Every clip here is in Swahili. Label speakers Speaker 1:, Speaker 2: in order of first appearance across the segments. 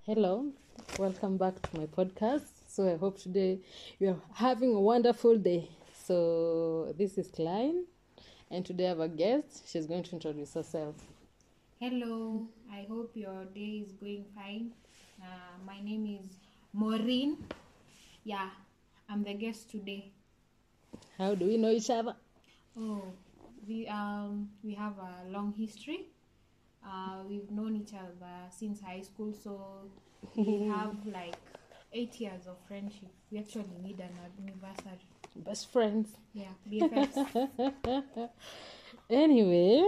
Speaker 1: Hello, welcome back to my podcast. So I hope today you are having a wonderful day. So this is Klein, and today I have a guest. She's going to introduce herself.
Speaker 2: Hello, I hope your day is going fine. Uh, my name is Maureen. Yeah, I'm the guest today.
Speaker 1: How do we know each other?
Speaker 2: Oh, we um we have a long history. Uh, we've known each other since high school, so we have like eight years of friendship. We actually need an anniversary.
Speaker 1: Best friends.
Speaker 2: Yeah, BFFs.
Speaker 1: Anyway,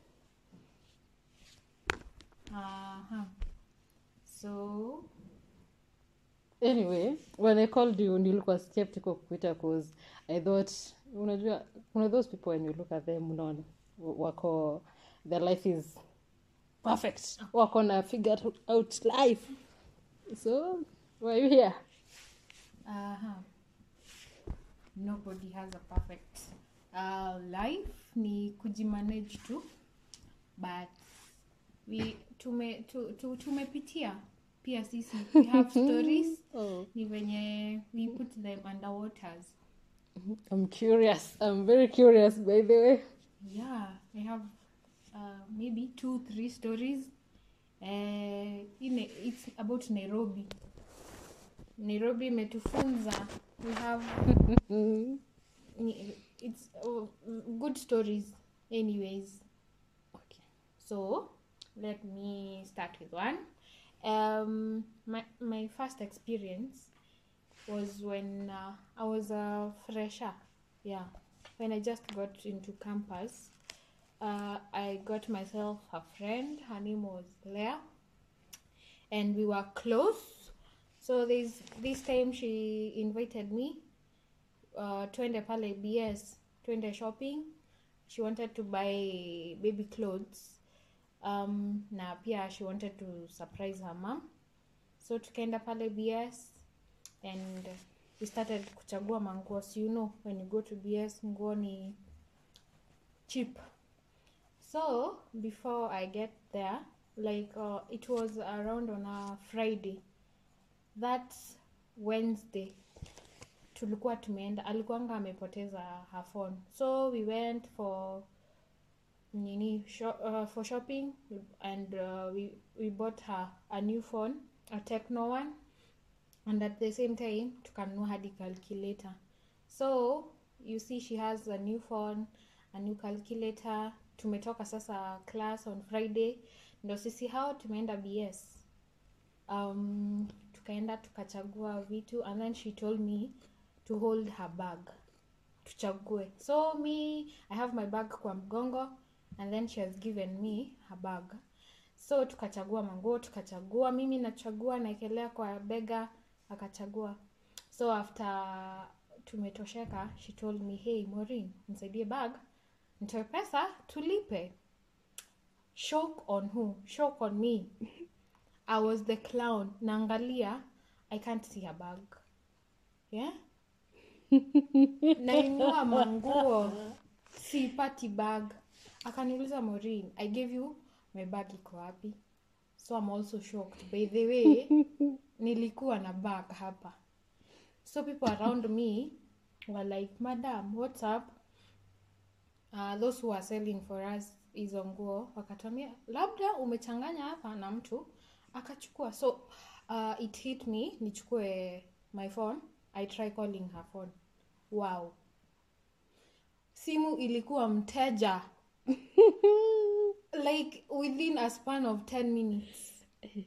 Speaker 2: uh-huh. So
Speaker 1: anyway, when I called you, nilikuwa skeptical kukuita cause I thought, unajua, kuna those people when you look at them, unaona, wako, their life is perfect. Wako na figure out life. So, why are you here?
Speaker 2: uh-huh. nobody has a perfect uh, life ni kujimanage tu but we tume tu, tu, tumepitia pia sisi we have stories
Speaker 1: Oh.
Speaker 2: ni venye we put them under waters
Speaker 1: I'm curious. I'm very curious, by the way.
Speaker 2: yeah i have uh, maybe two three stories uh, in it's about nairobi nairobi imetufunza we have ni- it's uh, good stories anyways
Speaker 1: Okay.
Speaker 2: so let me start with one um my my first experience was when uh, i was a fresher yeah when i just got into campus uh, i got myself a friend her name was leah and we were close so this this time she invited me uh, twende pale bs twende shopping she wanted to buy baby clothes um, na pia she wanted to surprise her mom so tukaenda pale bs and we started kuchagua manguo so you know when you go to bs nguo ni cheap so before i get there like uh, it was around on a friday that wednesday tulikuwa tumeenda alikuanga amepoteza her phone so we went for nini sho- uh, for shopping and uh, we, we bought her a new phone a techno one and at the same time tukanunua hadi calculator so you see she has a new phone a new calculator tumetoka sasa class on friday ndo sisi hao tumeenda bs um, tukaenda tukachagua vitu and then she told me to hold her bag tuchague so me i have my bag kwa mgongo and then she has given me her bag so tukachagua manguo tukachagua mimi nachagua naekelea kwa bega akachagua so after tumetosheka she told me hey morin nisaidie bag nitoe pesa tulipe shock on who shock on me i was the clown naangalia i can't see her bag yeah nainua manguo sipati bag akaniuliza morin i gave you my bag iko wapi so i'm also shocked by the way nilikuwa na bag hapa so people around me were like madam what's up uh, those who are selling for us hizo nguo wakatuambia labda umechanganya hapa na mtu akachukua so uh, it hit me nichukue my phone i try calling her phone wow simu ilikuwa mteja like within a span of 10 minutes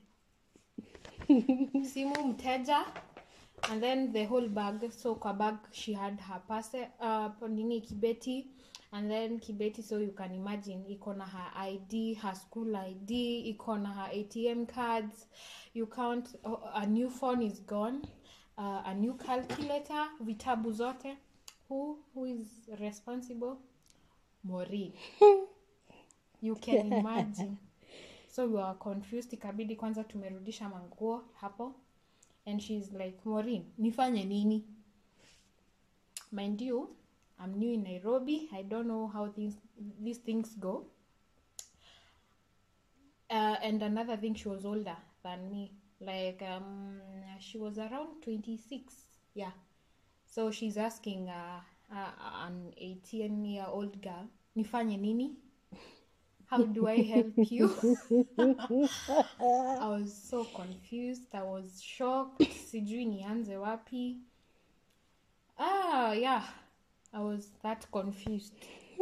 Speaker 2: simu mteja and then the whole bag so kwa bag she had her pase uh, nini kibeti and then kibeti so you can imagine iko na her id her school id iko na her atm cards you count oh, a new phone is gone uh, a new calculator vitabu zote who who is responsible morin you can imagine so we were confused ikabidi kwanza tumerudisha manguo hapo and she's like morin nifanye nini mind you i'm new in nairobi i don't know how things, these things go uh, and another thing she was older than me like um she was around 26 yeah so she's asking uh, uh, an 18 year old girl nifanye nini how do i help you i was so confused i was shocked sijui nianze wapi ah yeah i was that confused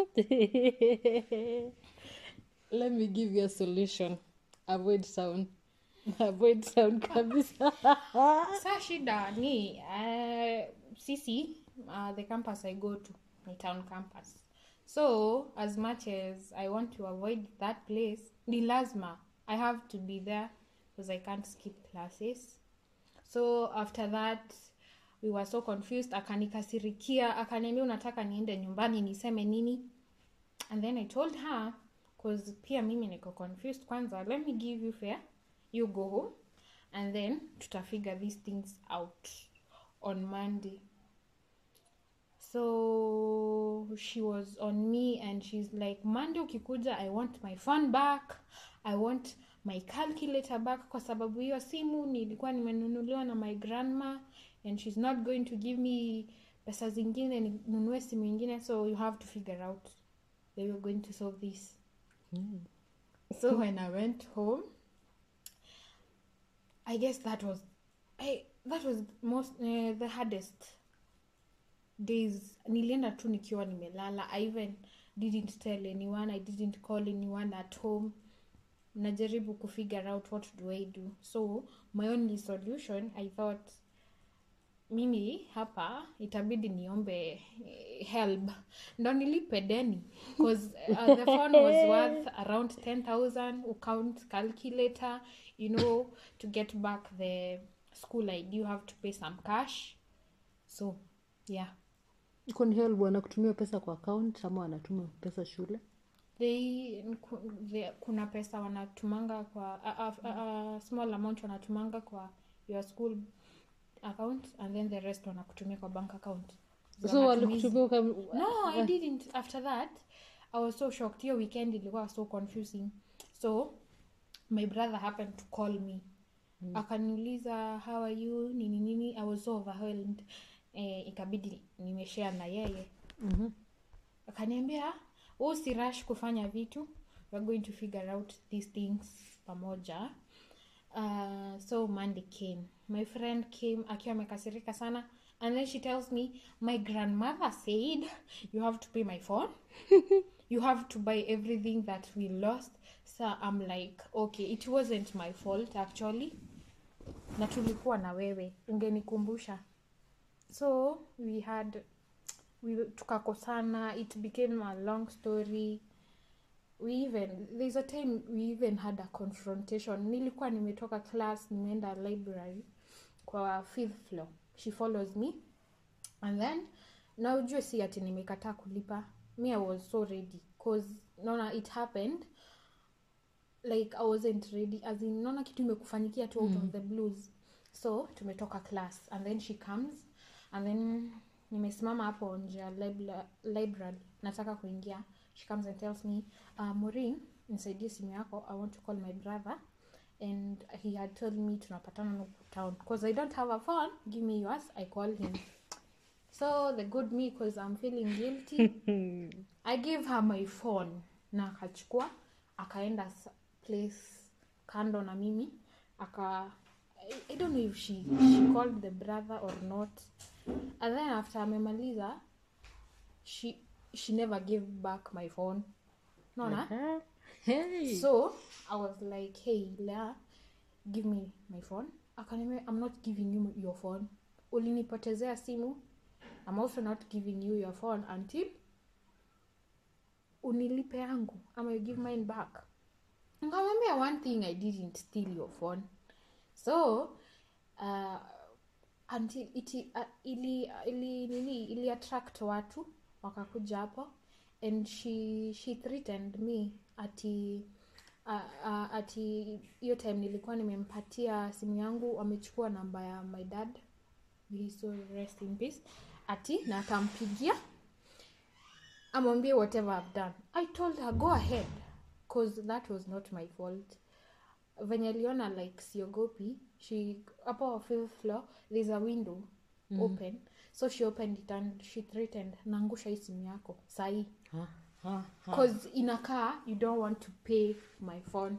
Speaker 1: let me give you a solution avoid sound avoid sound kabisa
Speaker 2: sa shida ni uh, sisi uh, the campus i go to ni town campus so as much as i want to avoid that place ni lazima i have to be there because i can't skip classes so after that we were so confused akanikasirikia akaniambia unataka niende nyumbani niseme nini and then i told her cause pia mimi niko confused kwanza let me give you fair you go home and then tutafigure these things out on monday so she was on me and she's like monday ukikuja i want my phone back i want my calculator back kwa sababu hiyo simu nilikuwa nimenunuliwa na my grandma and she's not going to give me pesa zingine ninunue simu ingine so you have to figure out they were going to solve this so when i went home i guess that was I, that was most uh, the hardest days nilienda tu nikiwa nimelala i even didn't tell anyone i didn't call anyone at home najaribu kufigure out what do i do so my only solution i thought mimi hapa itabidi niombe eh, help ndo nilipe deni bcause uh, the phone was worth around 10000 account calculator you know to get back the school id you have to pay some cash so yeah
Speaker 1: Kwani help wanakutumia pesa kwa account ama wanatuma pesa shule
Speaker 2: they, ku- the, kuna pesa wanatumanga kwa a, a, a, a small amount wanatumanga kwa your school account and then the rest wanakutumia kwa bank account
Speaker 1: so
Speaker 2: matumizi.
Speaker 1: walikutumia uka-
Speaker 2: no i didn't after that i was so shocked hiyo weekend ilikuwa so confusing so my brother happened to call me mm. akaniuliza how are you nini nini i was so overwhelmed eh, ikabidi nimeshare na yeye
Speaker 1: Mhm.
Speaker 2: akaniambia "Wewe usirash kufanya vitu we're going to figure out these things pamoja uh, so monday came my friend came akiwa amekasirika sana and then she tells me my grandmother said you have to pay my phone you have to buy everything that we lost so i'm like okay it wasn't my fault actually na tulikuwa na wewe ungenikumbusha so we had we tukakosana it became a long story we even there's a time we even had a confrontation nilikuwa nimetoka class nimeenda library kwa fifth floor she follows me and then na ujue si ati nimekataa kulipa me i was so ready cause naona it happened like i wasn't ready as in naona kitu imekufanyikia tu out of the blues so tumetoka class and then she comes and then nimesimama hapo nje ya libra- library nataka kuingia she comes and tells me uh, morin nisaidie simu yako i want to call my brother and he had told me tunapatana huku town because i don't have a phone give me yours i call him so the good me because i'm feeling guilty i gave her my phone na akachukua akaenda s- place kando na mimi aka I, i don't know if she, she called the brother or not and then after amemaliza she she never gave back my phone naona
Speaker 1: Aha. Hey.
Speaker 2: so i was like hey lea give me my phone akaniambia i'm not giving you your phone ulinipotezea simu i'm also not giving you your phone until unilipe yangu ama you give mine back nkamwambia one thing i didn't steal your phone so uh, until iti, uh, ili, ili, nini ili attract watu wakakuja hapo and she, she threatened me ati uh, uh, ati hiyo time nilikuwa nimempatia simu yangu amechukua namba ya my dad May he so rest in peace ati na atampigia amwambie whatever I've done i told her go ahead cause that was not my fault venye aliona like siogopi she hapo fifth floor there's a window open so she opened it and she threatened naangusha hii simu yako sahii
Speaker 1: Ha, ha, ha.
Speaker 2: cause inakaa you don't want to pay my phone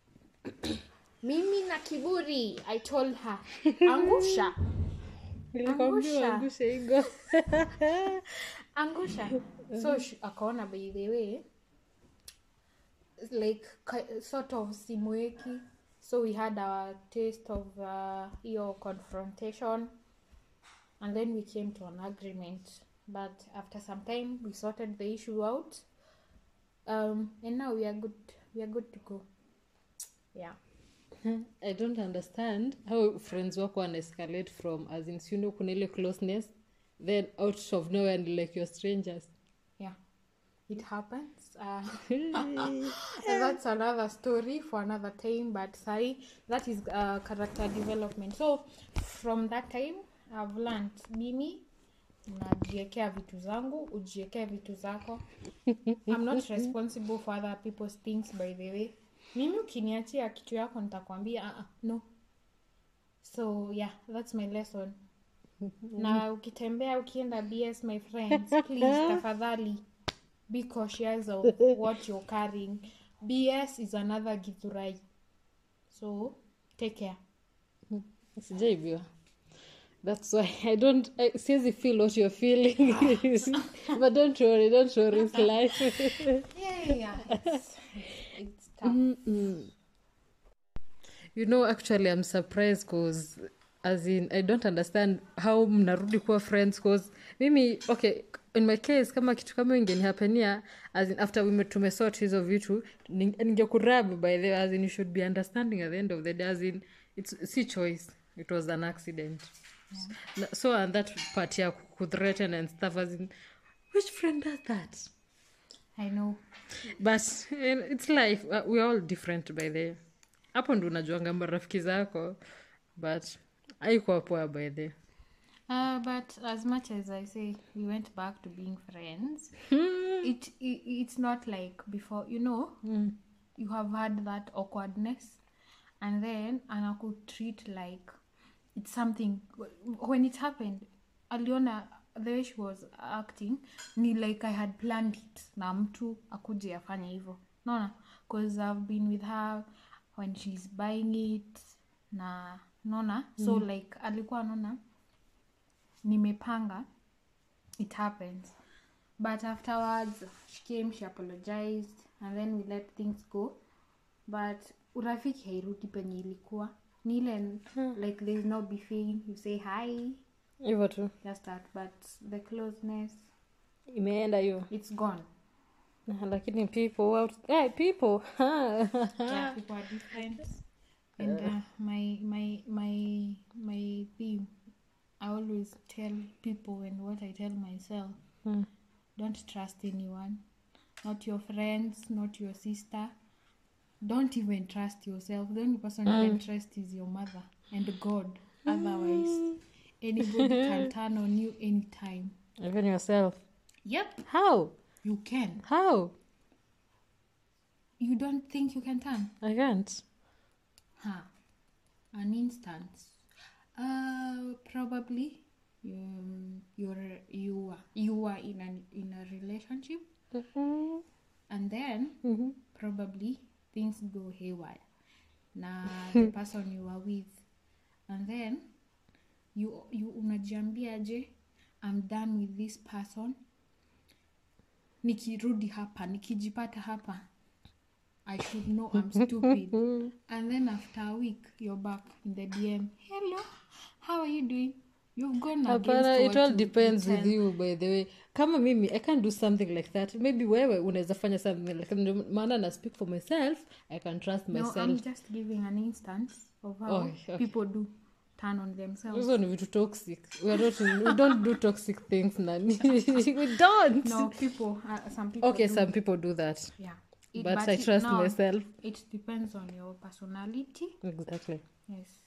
Speaker 2: mimi na kiburi i told her angusha
Speaker 1: Nilikwambia
Speaker 2: Angusha.
Speaker 1: uangushe igo
Speaker 2: angusha so sh- akaona by the way like ki- sort of simweki so we had our taste of uh, hiyo confrontation and then we came to an agreement but after some time we sorted the issue out um, and now we are good we are good to go yeah
Speaker 1: i don't understand how friends wako wana escalate from as in siuno kuna ile closeness then out of nowhere and like you're strangers
Speaker 2: yeah it happens uh, And that's another story for another time but sai that is uh, character development so from that time i've learned mimi najiekea vitu zangu ujiekee vitu zako i'm not responsible for other people's things by the way mimi ukiniachia kitu yako nitakwambia uh, no so yeah that's my lesson na ukitembea ukienda bs my friends please tafadhali be cautious of what you're carrying bs is another githurai so take care
Speaker 1: sijaibiwa that's why i don't I, siwezi feel what you're feeling but don't worry don't worry it's life
Speaker 2: yeah, yeah. It's, it's tough.
Speaker 1: Mm-mm. you know actually i'm surprised cause as in i don't understand how mnarudi kuwa friends cause mimi okay in my case kama kitu kama ingenihapenia as in after we tumesort hizo vitu ning- ningekurab by the way, as in you should be understanding at the end of the day as in it's si choice it was an accident yeah. so and that part ya kuthreaten and stuff as in which friend does that
Speaker 2: i know
Speaker 1: but eh, it's life uh, we're all different by the hapo ndo unajuanga marafiki zako but aikuwa poa by the
Speaker 2: uh, but as much as i say we went back to being friends it, it it's not like before you know you have had that awkwardness and then anaku treat like it's something when it happened aliona the way she was acting ni like i had planned it na mtu akuje afanye hivyo naona bcause i've been with her when she's buying it na naona so like alikuwa naona nimepanga it happens but afterwards she came she apologized and then we let things go but urafiki hairudi penye ilikuwa ni ile like there's no beefing you say hi
Speaker 1: hivyo tu
Speaker 2: just that but the closeness
Speaker 1: imeenda hiyo
Speaker 2: it's gone
Speaker 1: lakini people out hey, people
Speaker 2: yeah, people are different and uh, my my my my theme i always tell people and what i tell myself
Speaker 1: Hmm.
Speaker 2: don't trust anyone not your friends not your sister don't even trust yourself the only person you can trust is your mother and god otherwise anybody can turn on you anytime
Speaker 1: even yourself
Speaker 2: yep
Speaker 1: how
Speaker 2: you can
Speaker 1: how
Speaker 2: you don't think you can turn
Speaker 1: i can't
Speaker 2: Huh. An instance. Uh, probably um, you're you are you are in an in a relationship,
Speaker 1: Mhm.
Speaker 2: and then
Speaker 1: Mhm.
Speaker 2: probably things go haywire. Na the person you are with, and then you you unajiambia je, I'm done with this person. Nikirudi hapa, nikijipata hapa, I should know I'm stupid. and then after a week you're back in the dm hello how are you doing you've gone
Speaker 1: hapana
Speaker 2: against
Speaker 1: it
Speaker 2: what
Speaker 1: all
Speaker 2: you
Speaker 1: depends with
Speaker 2: intend.
Speaker 1: you by the way kama mimi i can't do something like that maybe wewe unaweza fanya something like that Ndio maana na speak for myself i can trust
Speaker 2: no i'm
Speaker 1: myself
Speaker 2: just giving an instance of how
Speaker 1: Oh, okay.
Speaker 2: people do turn on themselves
Speaker 1: hizo ni vitu toxic we, are not, we don't do toxic things nani we don't
Speaker 2: no people uh, some people
Speaker 1: okay
Speaker 2: do.
Speaker 1: some people do that
Speaker 2: yeah It-
Speaker 1: but, i
Speaker 2: it-
Speaker 1: trust
Speaker 2: no,
Speaker 1: myself
Speaker 2: it depends on your personality
Speaker 1: exactly
Speaker 2: yes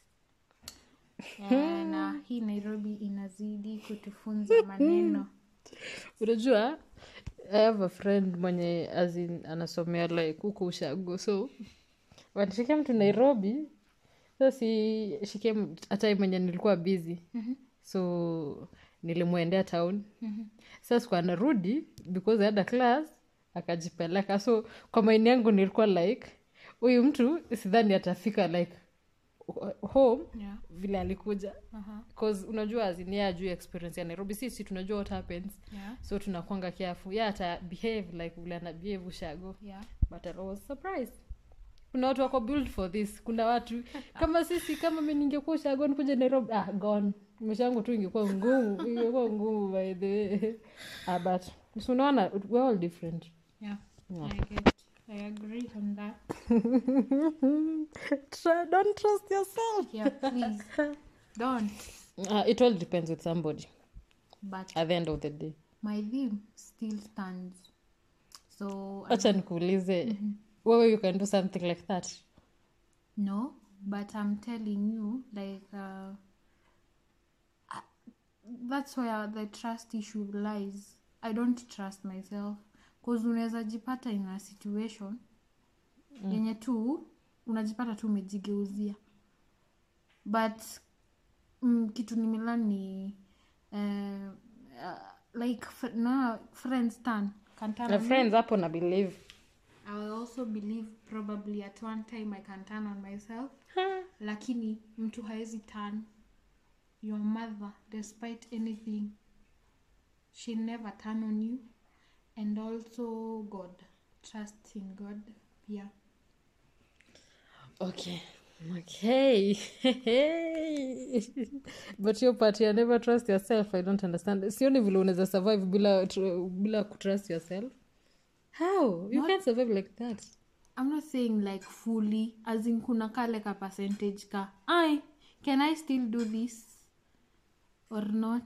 Speaker 2: na hii nairobi inazidi kutufunza maneno
Speaker 1: unajua i have a friend mwenye as in anasomea like huko ushago so when she came to nairobi so si she came a time mwenye nilikuwa busy so nilimwendea town sa siku anarudi because I had a class akajipeleka so kwa maini yangu nilikuwa like huyu mtu sidhani atafika like home
Speaker 2: Yeah.
Speaker 1: vile alikuja
Speaker 2: Uh-huh.
Speaker 1: cause unajua azinia juu ya experience ya nairobi sisi tunajua what happens
Speaker 2: Yeah.
Speaker 1: so tunakwanga careful ya ata behave like vile ana behave ushago
Speaker 2: Yeah.
Speaker 1: but I was surprised kuna watu wako build for this kuna watu kama sisi kama mi ningekuwa ushago nikuja nairobi ah gone maisha yangu tu ingekuwa ngumu ingekuwa ngumu by the way ah, but so unaona we're all different
Speaker 2: Yeah.
Speaker 1: Yeah.
Speaker 2: I get. I agree on that.
Speaker 1: Try, don't trust yourself
Speaker 2: Yeah, please don't.
Speaker 1: uh, it all depends with somebody
Speaker 2: But
Speaker 1: at the end of the day
Speaker 2: my theme still stands. So I-
Speaker 1: acha nikuulize wewe you can do something like that
Speaker 2: no, but I'm telling you, like uh, I- that's where the trust issue lies. I don't trust myself cause unaweza jipata in a situation yenye tu unajipata tu umejigeuzia but mm, kitu nimelan ni uh, uh, like f- na friends turn can turn
Speaker 1: na
Speaker 2: on me.
Speaker 1: friends hapo na believe
Speaker 2: I will also believe probably at one time I can turn on myself lakini mtu haezi turn your mother despite anything she never turn on you and also god trust in god pia
Speaker 1: okay okay but your part ya never trust yourself i don't understand sioni vile unaweza survive bila tr- bila kutrust yourself how you can't survive like that
Speaker 2: i'm not saying like fully as in kuna kale ka percentage ka ai can i still do this or not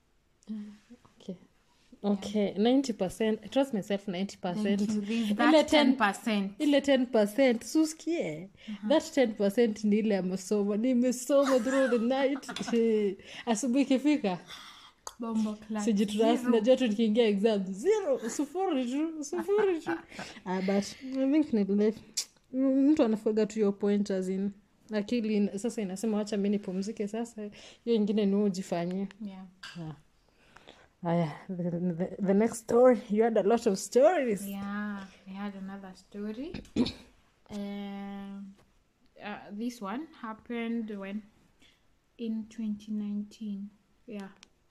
Speaker 1: okay okay 90 i trust myself 90
Speaker 2: Thank you. There's
Speaker 1: ile
Speaker 2: that
Speaker 1: 10
Speaker 2: 10%.
Speaker 1: ile 10 suskie that 10 ni ile amesoma nimesoma through the night asubuhi ikifika
Speaker 2: Bombo class.
Speaker 1: sijitrust najua tu nikiingia exam zero sufuri tu sufuri tu ah, but i think ni life M- mtu anafuaga tu hiyo point as in akili ina- sasa inasema wacha mi nipumzike sasa hiyo ingine ni wewe ujifanyie
Speaker 2: Yeah.
Speaker 1: haya the, the, the next story you had a lot of stories
Speaker 2: Yeah, I had another story. um, uh, this one happened when in 2019. Yeah.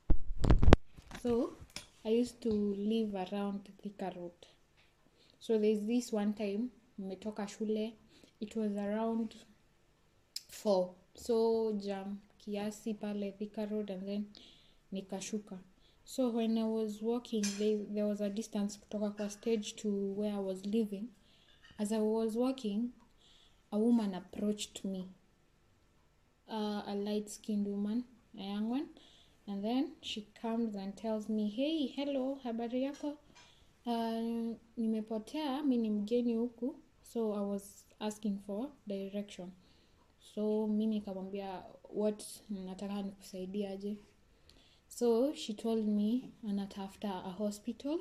Speaker 2: So I used to live around Thika Road. So there's this one time nimetoka shule. It was around four. So jam kiasi pale Thika Road and then nikashuka. So when I was walking, there, there was a distance kutoka kwa stage to where I was living. As I was walking, a woman approached me. Uh, a light-skinned woman, a young one. And then she comes and tells me, hey, hello, habari yako? Uh, nimepotea, mi ni mgeni huku. So I was asking for direction. So mi nikamwambia, what nataka nikusaidia aje? So she told me anatafuta a hospital,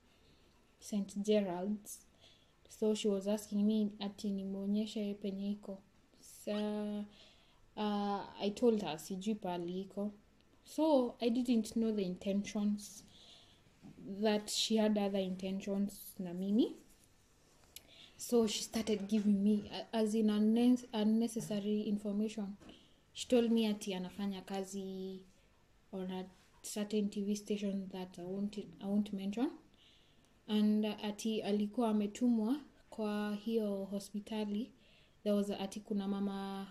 Speaker 2: St. Gerald's. So she was asking me ati nimwonyeshe penye iko. So uh, I told her sijui pahali iko. So I didn't know the intentions that she had other intentions na mimi. So she started giving me a- as in unne- unnecessary information. She told me ati anafanya kazi on a certain TV station that I won't, I won't mention and uh, ati alikuwa ametumwa kwa hiyo hospitali there was a, ati kuna mama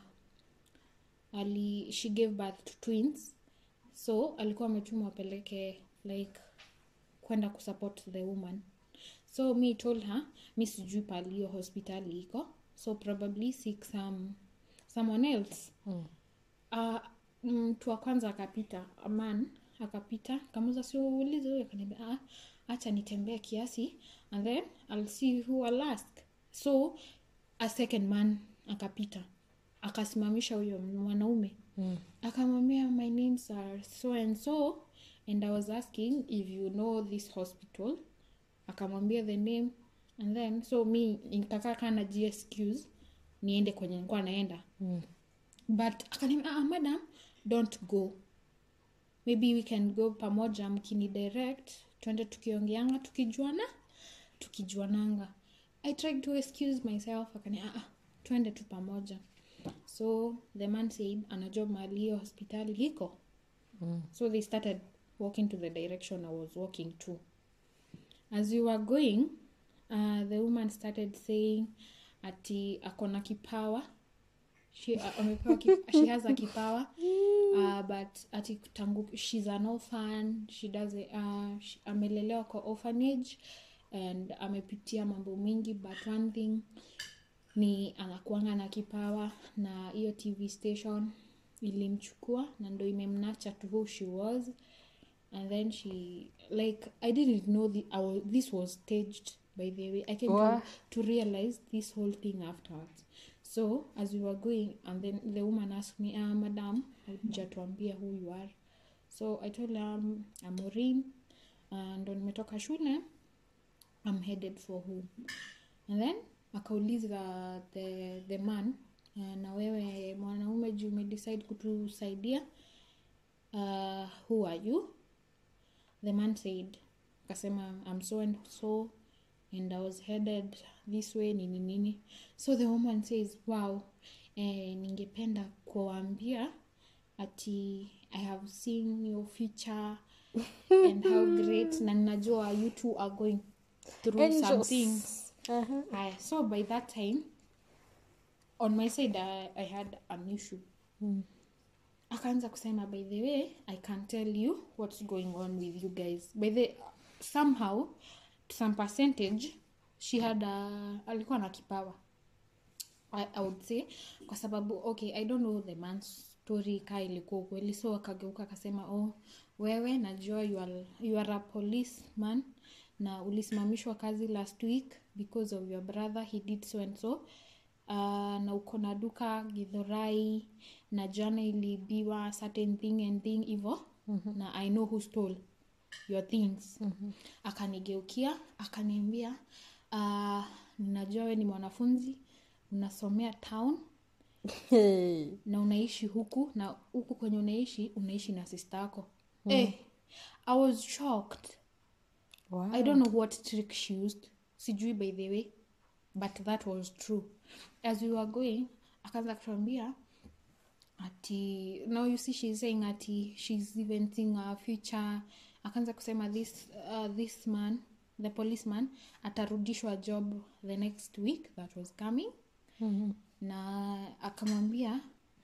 Speaker 2: ali she gave birth to twins so alikuwa ametumwa apeleke like kwenda kusupport the woman so mi told her mi sijui pali hiyo hospitali iko so probably seek some someone else
Speaker 1: Mm.
Speaker 2: uh, mtu wa kwanza akapita a man akapita kamuza siulize huyo akaniambia ah, acha nitembee kiasi and then I'll see who I'll ask so a second man akapita akasimamisha huyo mwanaume
Speaker 1: Mm.
Speaker 2: akamwambia my names are so and so and i was asking if you know this hospital akamwambia the name and then so mi nikakaa kaa na excuse niende kwenye nilikuwa naenda
Speaker 1: Mm.
Speaker 2: but akaniambia ah, madam don't go maybe we can go pamoja mkini direct twende tukiongeanga tukijuana tukijuananga i tried to excuse myself akani ah, ah, twende tu pamoja so the man said anajua mahali hiyo hospitali iko
Speaker 1: Mm.
Speaker 2: so they started walking to the direction i was walking to as we were going uh, the woman started saying ati akona kipawa she, uh, amepewa ki, she has a kipawa uh, but ati tangu she's an orphan she does it, uh, she, amelelewa kwa orphanage and amepitia mambo mingi but one thing ni anakuanga na kipawa na hiyo tv station ilimchukua na ndo imemnacha to who she was and then she like i didn't know the, our, this was staged by the way i came to,
Speaker 1: Wha-
Speaker 2: to realize this whole thing afterwards so as we were going and then the woman asked me uh, madam hujatuambia who you are so i told her um, I'm Maureen uh, ndo nimetoka shule i'm headed for home and then akauliza the, the man uh, na wewe mwanaume juu umedecide kutusaidia uh, who are you the man said akasema i'm so and so and i was headed this way nini nini so the woman says wow eh, ningependa kuwaambia ati i have seen your future and how great na ninajua you two are going through some
Speaker 1: Angels.
Speaker 2: things
Speaker 1: Uh-huh.
Speaker 2: Aya, so by that time on my side I, I had an issue
Speaker 1: Mm.
Speaker 2: akaanza kusema by the way i can tell you what's going on with you guys by the somehow to some percentage she had a, alikuwa na kipawa I, i would say kwa sababu okay i don't know the man's story ka ilikuwa ukweli so akageuka akasema oh wewe najua you are, you are a policeman na ulisimamishwa kazi last week because of your brother he did so and so uh, na uko na duka gidhorai na jana iliibiwa certain thing and thing hivo mm-hmm. na i know who stole your things mm-hmm. akanigeukia akaniambia uh, ninajua we ni mwanafunzi unasomea town
Speaker 1: Hey.
Speaker 2: na unaishi huku na huku kwenye unaishi unaishi na sista yako mm. eh, i was shocked
Speaker 1: Wow.
Speaker 2: i don't know what trick she used sijui by the way but that was true as we were going akaanza kutuambia ati now you see she's saying ati she's even seeing our future akaanza kusema this uh, this man the policeman atarudishwa job the next week that was coming
Speaker 1: Mhm.
Speaker 2: na akamwambia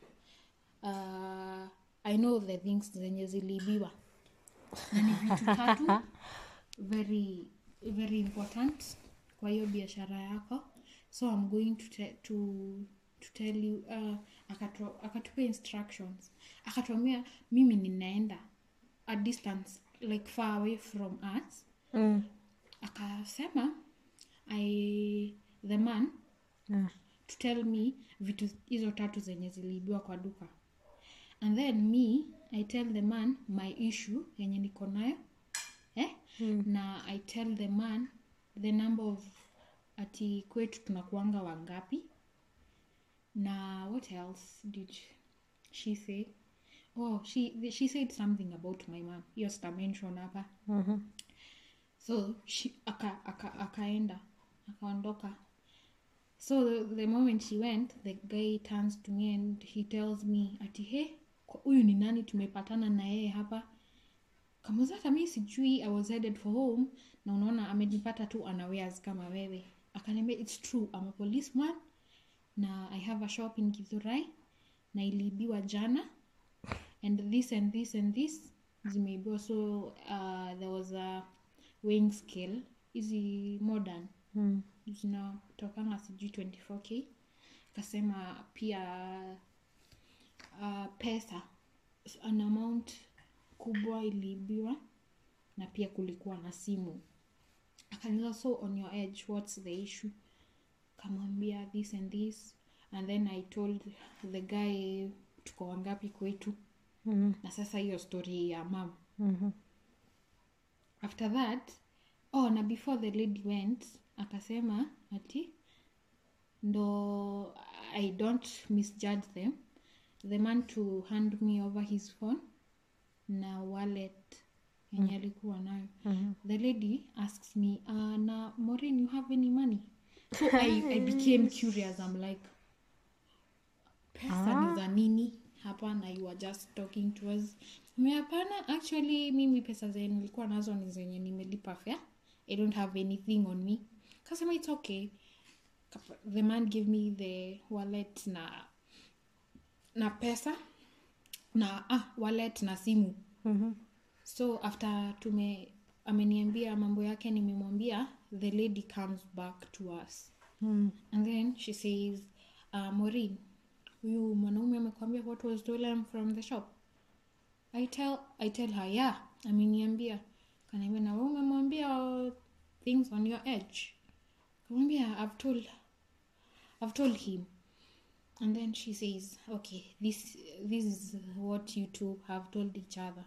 Speaker 2: uh, i know the things zenye ziliibiwa na ni vitu tatu very very important kwa hiyo biashara yako so i'm going to, te- to, to tell you uh, akatu- akatupea instructions akatuambia mimi ninaenda a distance like far away from us
Speaker 1: Mm.
Speaker 2: akasema i the man
Speaker 1: Ah.
Speaker 2: to tell me vitu hizo tatu zenye ziliibiwa kwa duka and then me i tell the man my issue yenye niko nayo eh?
Speaker 1: Mm.
Speaker 2: na i tell the man the number of ati kwetu tunakuanga wangapi na what else did she say oh she, she said something about my mom hiyo sitamention hapa
Speaker 1: Mhm.
Speaker 2: so she aka, aka, akaenda akaondoka so the, the moment she went the guy turns to me and he tells me ati he kwa- huyu ni nani tumepatana na yeye hapa kamuza hata mi sijui i was headed for home na unaona amejipata tu anaweas kama wewe akaniambia its true I'm a policeman na i have a shop in githurai na iliibiwa jana and this and this and this zimeibiwa so uh, there was a weighing scale hizi modern
Speaker 1: Mm.
Speaker 2: zinatokana sijui 24k kasema pia uh, pesa an amount kubwa iliibiwa na pia kulikuwa na simu akaniza so on your edge what's the issue kamwambia this and this and then i told the guy tuko wangapi kwetu
Speaker 1: Mhm.
Speaker 2: na sasa hiyo story ya mam
Speaker 1: Mhm.
Speaker 2: after that oh na before the lady went akasema ati ndo i don't misjudge them the man to hand me over his phone na wallet yenye alikuwa nayo the lady asks me uh, na morin you have any money so I, i became curious i'm like pesa ni za nini hapana you are just talking to us Mi hapana actually mimi pesa zenye nilikuwa nazo ni zenye nimelipa fare i don't have anything on me kasema it's okay Kapa- the man gave me the wallet na na pesa na ah, wallet na simu so after tume ameniambia mambo yake nimemwambia the lady comes back to us and then she says uh, morin huyu mwanaume amekwambia what was stolen from the shop i tell, I tell her yeah ameniambia kanaambia na wewe umemwambia uh, things on your edge kamwambia i've told i've told him and then she says okay this this is what you two have told each other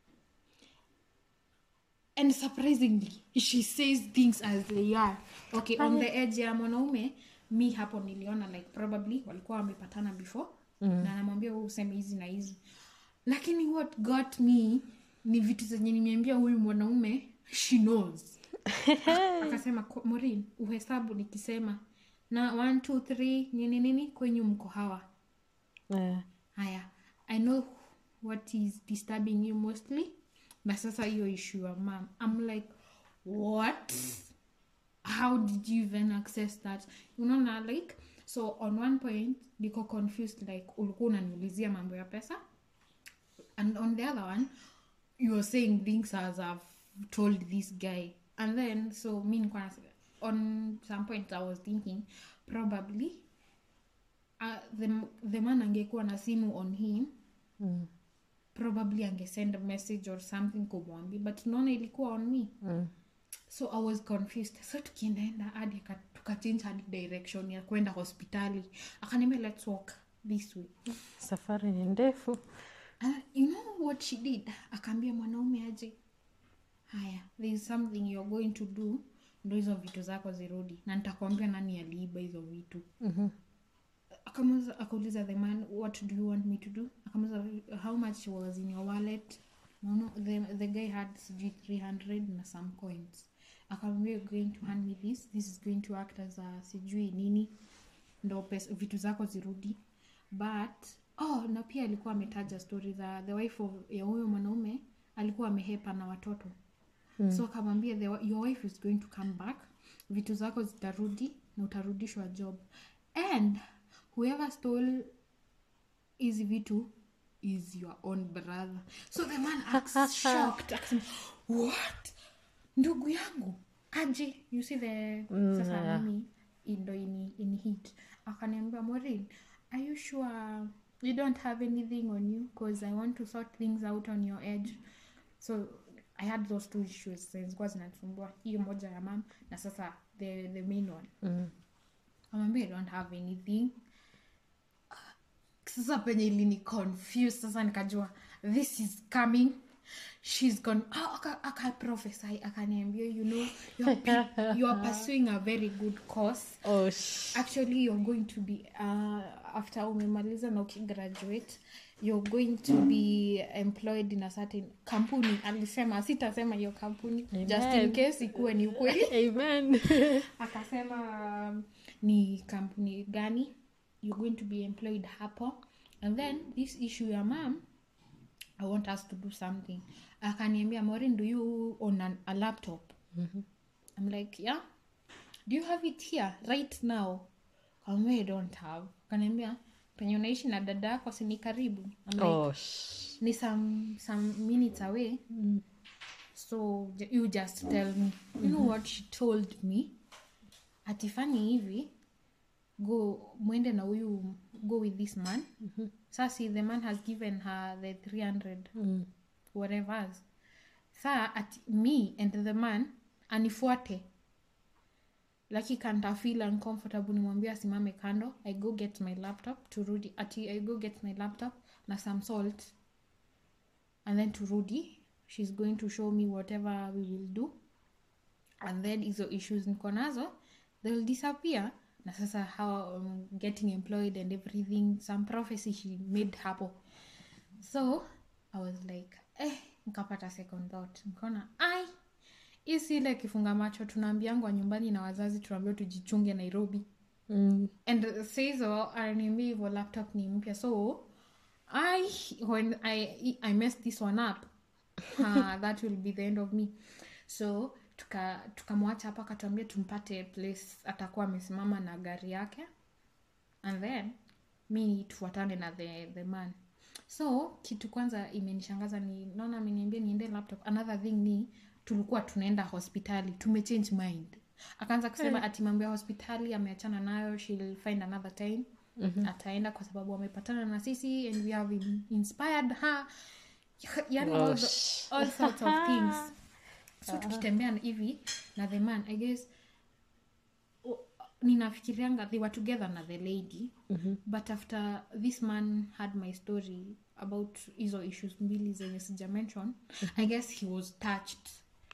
Speaker 2: and surprisingly she says things as they are okay on the edge ya mwanaume mi hapo niliona like probably walikuwa wamepatana before mm. na anamwambia huu useme hizi na hizi lakini what got me ni vitu zenye nimeambia huyu mwanaume she knows akasema "Ko- morin uhesabu nikisema na one two three nini nini kwenyu mko hawa
Speaker 1: Eh,
Speaker 2: haya i know what is disturbing you mostly na sasa hiyo issue ya mam i'm like what how did you even access that unaona like so on one point niko confused like ulikuwa unaniulizia mambo ya pesa and on the other one you were saying things as i've told this guy and then so mi nilikuwa nas- on some point i was thinking probably uh, the, the man angekuwa na simu on him
Speaker 1: mm,
Speaker 2: probably angesend a message or something kumwambia but naona ilikuwa on me
Speaker 1: mm.
Speaker 2: so i was confused so tukiendaenda hadi aka- tukachange hadi direction ya kwenda hospitali akaniambia let's walk this way
Speaker 1: safari ni ndefu
Speaker 2: And you know what she did akaambia mwanaume aje haya there is something you're going to do ndo hizo vitu zako zirudi na nitakwambia nani aliiba hizo vitu
Speaker 1: Mhm.
Speaker 2: akamuuliza akauliza the man what do you want me to do akamuuliza how much was in your wallet no, no, the, the guy had sijui 300 na some coins akamwambia "You're going to hand me this this is going to act as a sijui nini ndo pesa, vitu zako zirudi but oh na pia alikuwa ametaja story za the wife of, ya huyo mwanaume alikuwa amehepa na watoto mm. so akamwambia "The- your wife is going to come back vitu zako zitarudi na utarudishwa job and whoever stole hizi vitu is your own brother so the man acts shocked akasema what ndugu yangu aje you see the
Speaker 1: Mm,
Speaker 2: sasa
Speaker 1: yeah.
Speaker 2: mimi ndo ini, ini hit akaniambia morin are you sure you don't have anything on you because i want to sort things out on your edge so i had those two issues zilikuwa zinatumbua hiyo moja ya mam na sasa the, the main one
Speaker 1: Mm.
Speaker 2: amwambia i don't have anything sasa penye ilini confuse sasa nikajua this is coming shes gone oh, aka, aka prophesy akaniambia you know you're, pe- you are pursuing a very good course
Speaker 1: Oh, sh-
Speaker 2: actually you're going to be uh, after umemaliza na ukigraduate you're going to be employed in a certain kampuni alisema sitasema hiyo kampuni just in
Speaker 1: Amen.
Speaker 2: case ikuwe ni ukweli
Speaker 1: amen
Speaker 2: akasema um, ni kampuni gani you're going to be employed hapo and then this issue ya mam i want us to do something akaniambia morin do you own an, a laptop i'm like yeah do you have it here right now kamwambia i don't have akaniambia penye unaishi na dada yako sini karibu I'm like,
Speaker 1: oh, sh-
Speaker 2: ni some some minutes away so j- you just tell me you know what she told me atifanyi hivi go mwende na huyu go with this man sasi the man has given her the 300
Speaker 1: Mm.
Speaker 2: whatever saa at me and the man anifuate laki kanta feel uncomfortable nimwambia asimame kando i go get my laptop turudi ati i go get my laptop na some salt and then turudi she's going to show me whatever we will do and then hizo issues niko nazo they'll disappear na sasa how um, getting employed and everything some prophecy she made hapo so i was like eh nikapata second thought nikaona ai hii si ile kifunga macho tunaambiangwa nyumbani na wazazi tunaambiwa tujichunge nairobi
Speaker 1: Mm.
Speaker 2: and saizo ananiambia hivyo laptop ni mpya so i when i i messed this one up uh, that will be the end of me so tuka tukamwacha hapa akatuambia tumpate place atakuwa amesimama na gari yake and then mi tufuatane na the, the man so kitu kwanza imenishangaza ni naona ameniambia niende laptop another thing ni tulikuwa tunaenda hospitali tumechange mind akaanza kusema ati mambo ya hospitali ameachana nayo she'll find another time mm-hmm. ataenda kwa sababu amepatana na sisi and we have in- inspired her yani all, the, all sorts of things so tukitembea na hivi na the man i guess o- ninafikirianga they were together na the lady mm-hmm. but after this man had my story about hizo issues mbili zenye sija mention mm-hmm. i guess he was touched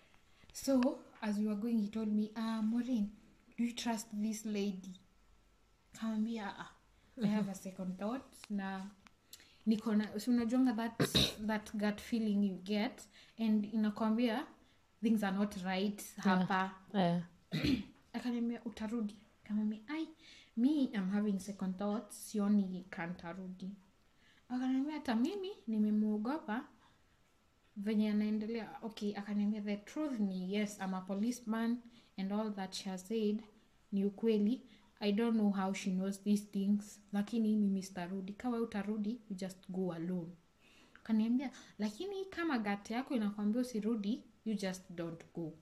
Speaker 2: so as we were going he told me uh, Maureen, do you trust this lady kamwambia "Ah, i have a second thought na niko na si unajuanga that, that gut feeling you get and inakwambia things are not right hapa
Speaker 1: Eh.
Speaker 2: akaniambia utarudi kamwambia ai mi am having second thoughts sioni kantarudi akaniambia hata mimi nimemuogopa venye anaendelea okay akaniambia the truth ni yes I'm a policeman and all that she has said ni ukweli i don't know how she knows these things lakini mimi sitarudi kawa utarudi you just go alone kaniambia lakini kama gati yako inakwambia usirudi you just don't go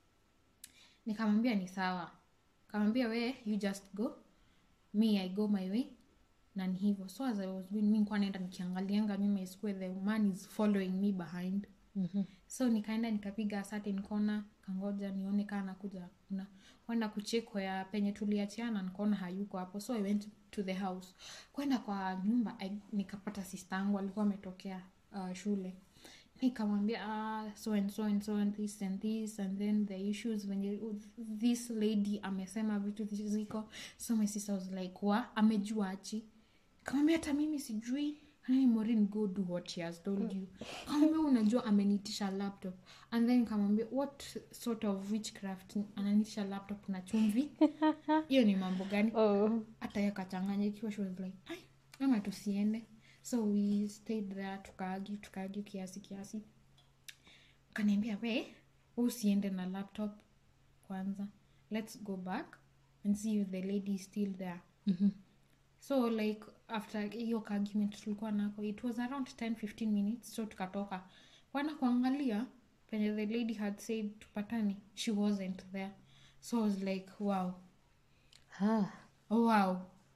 Speaker 2: nikamwambia ni sawa kamwambia we you just go me i go my way na ni hivyo so as i was going mi nikuwa naenda nikiangalianga nyuma isikue the man is following me behind
Speaker 1: Mhm.
Speaker 2: so nikaenda nikapiga a certain corner kangoja nione kaa nakuja na kwenda kucheko ya penye tuliachiana nikaona hayuko hapo so i went to the house kwenda kwa nyumba I, nikapata sistangu alikuwa ametokea uh, shule nikamwambia ah, so and so and so and this and this and then the issues venye this lady amesema vitu ziko so my sister was like wa amejua achi kamwambia hata mimi sijui Hey, Maureen, go do what she has told you kamwambia unajua amenitisha laptop and then kamwambia what sort of witchcraft ananitisha laptop na chumvi hiyo ni mambo gani
Speaker 1: Oh.
Speaker 2: hata yakachanganyikiwa she was like ai ama tusiende so we stayed there tukaagi tukaagi kiasi kiasi kaniambia we usiende na laptop kwanza let's go back and see if the lady is still there
Speaker 1: Mhm.
Speaker 2: so like after hiyo kaargument tulikuwa nako it was around 10 15 minutes so tukatoka kwana kuangalia penye the lady had said tupatane she wasn't there so i was like wow
Speaker 1: Ah.
Speaker 2: wow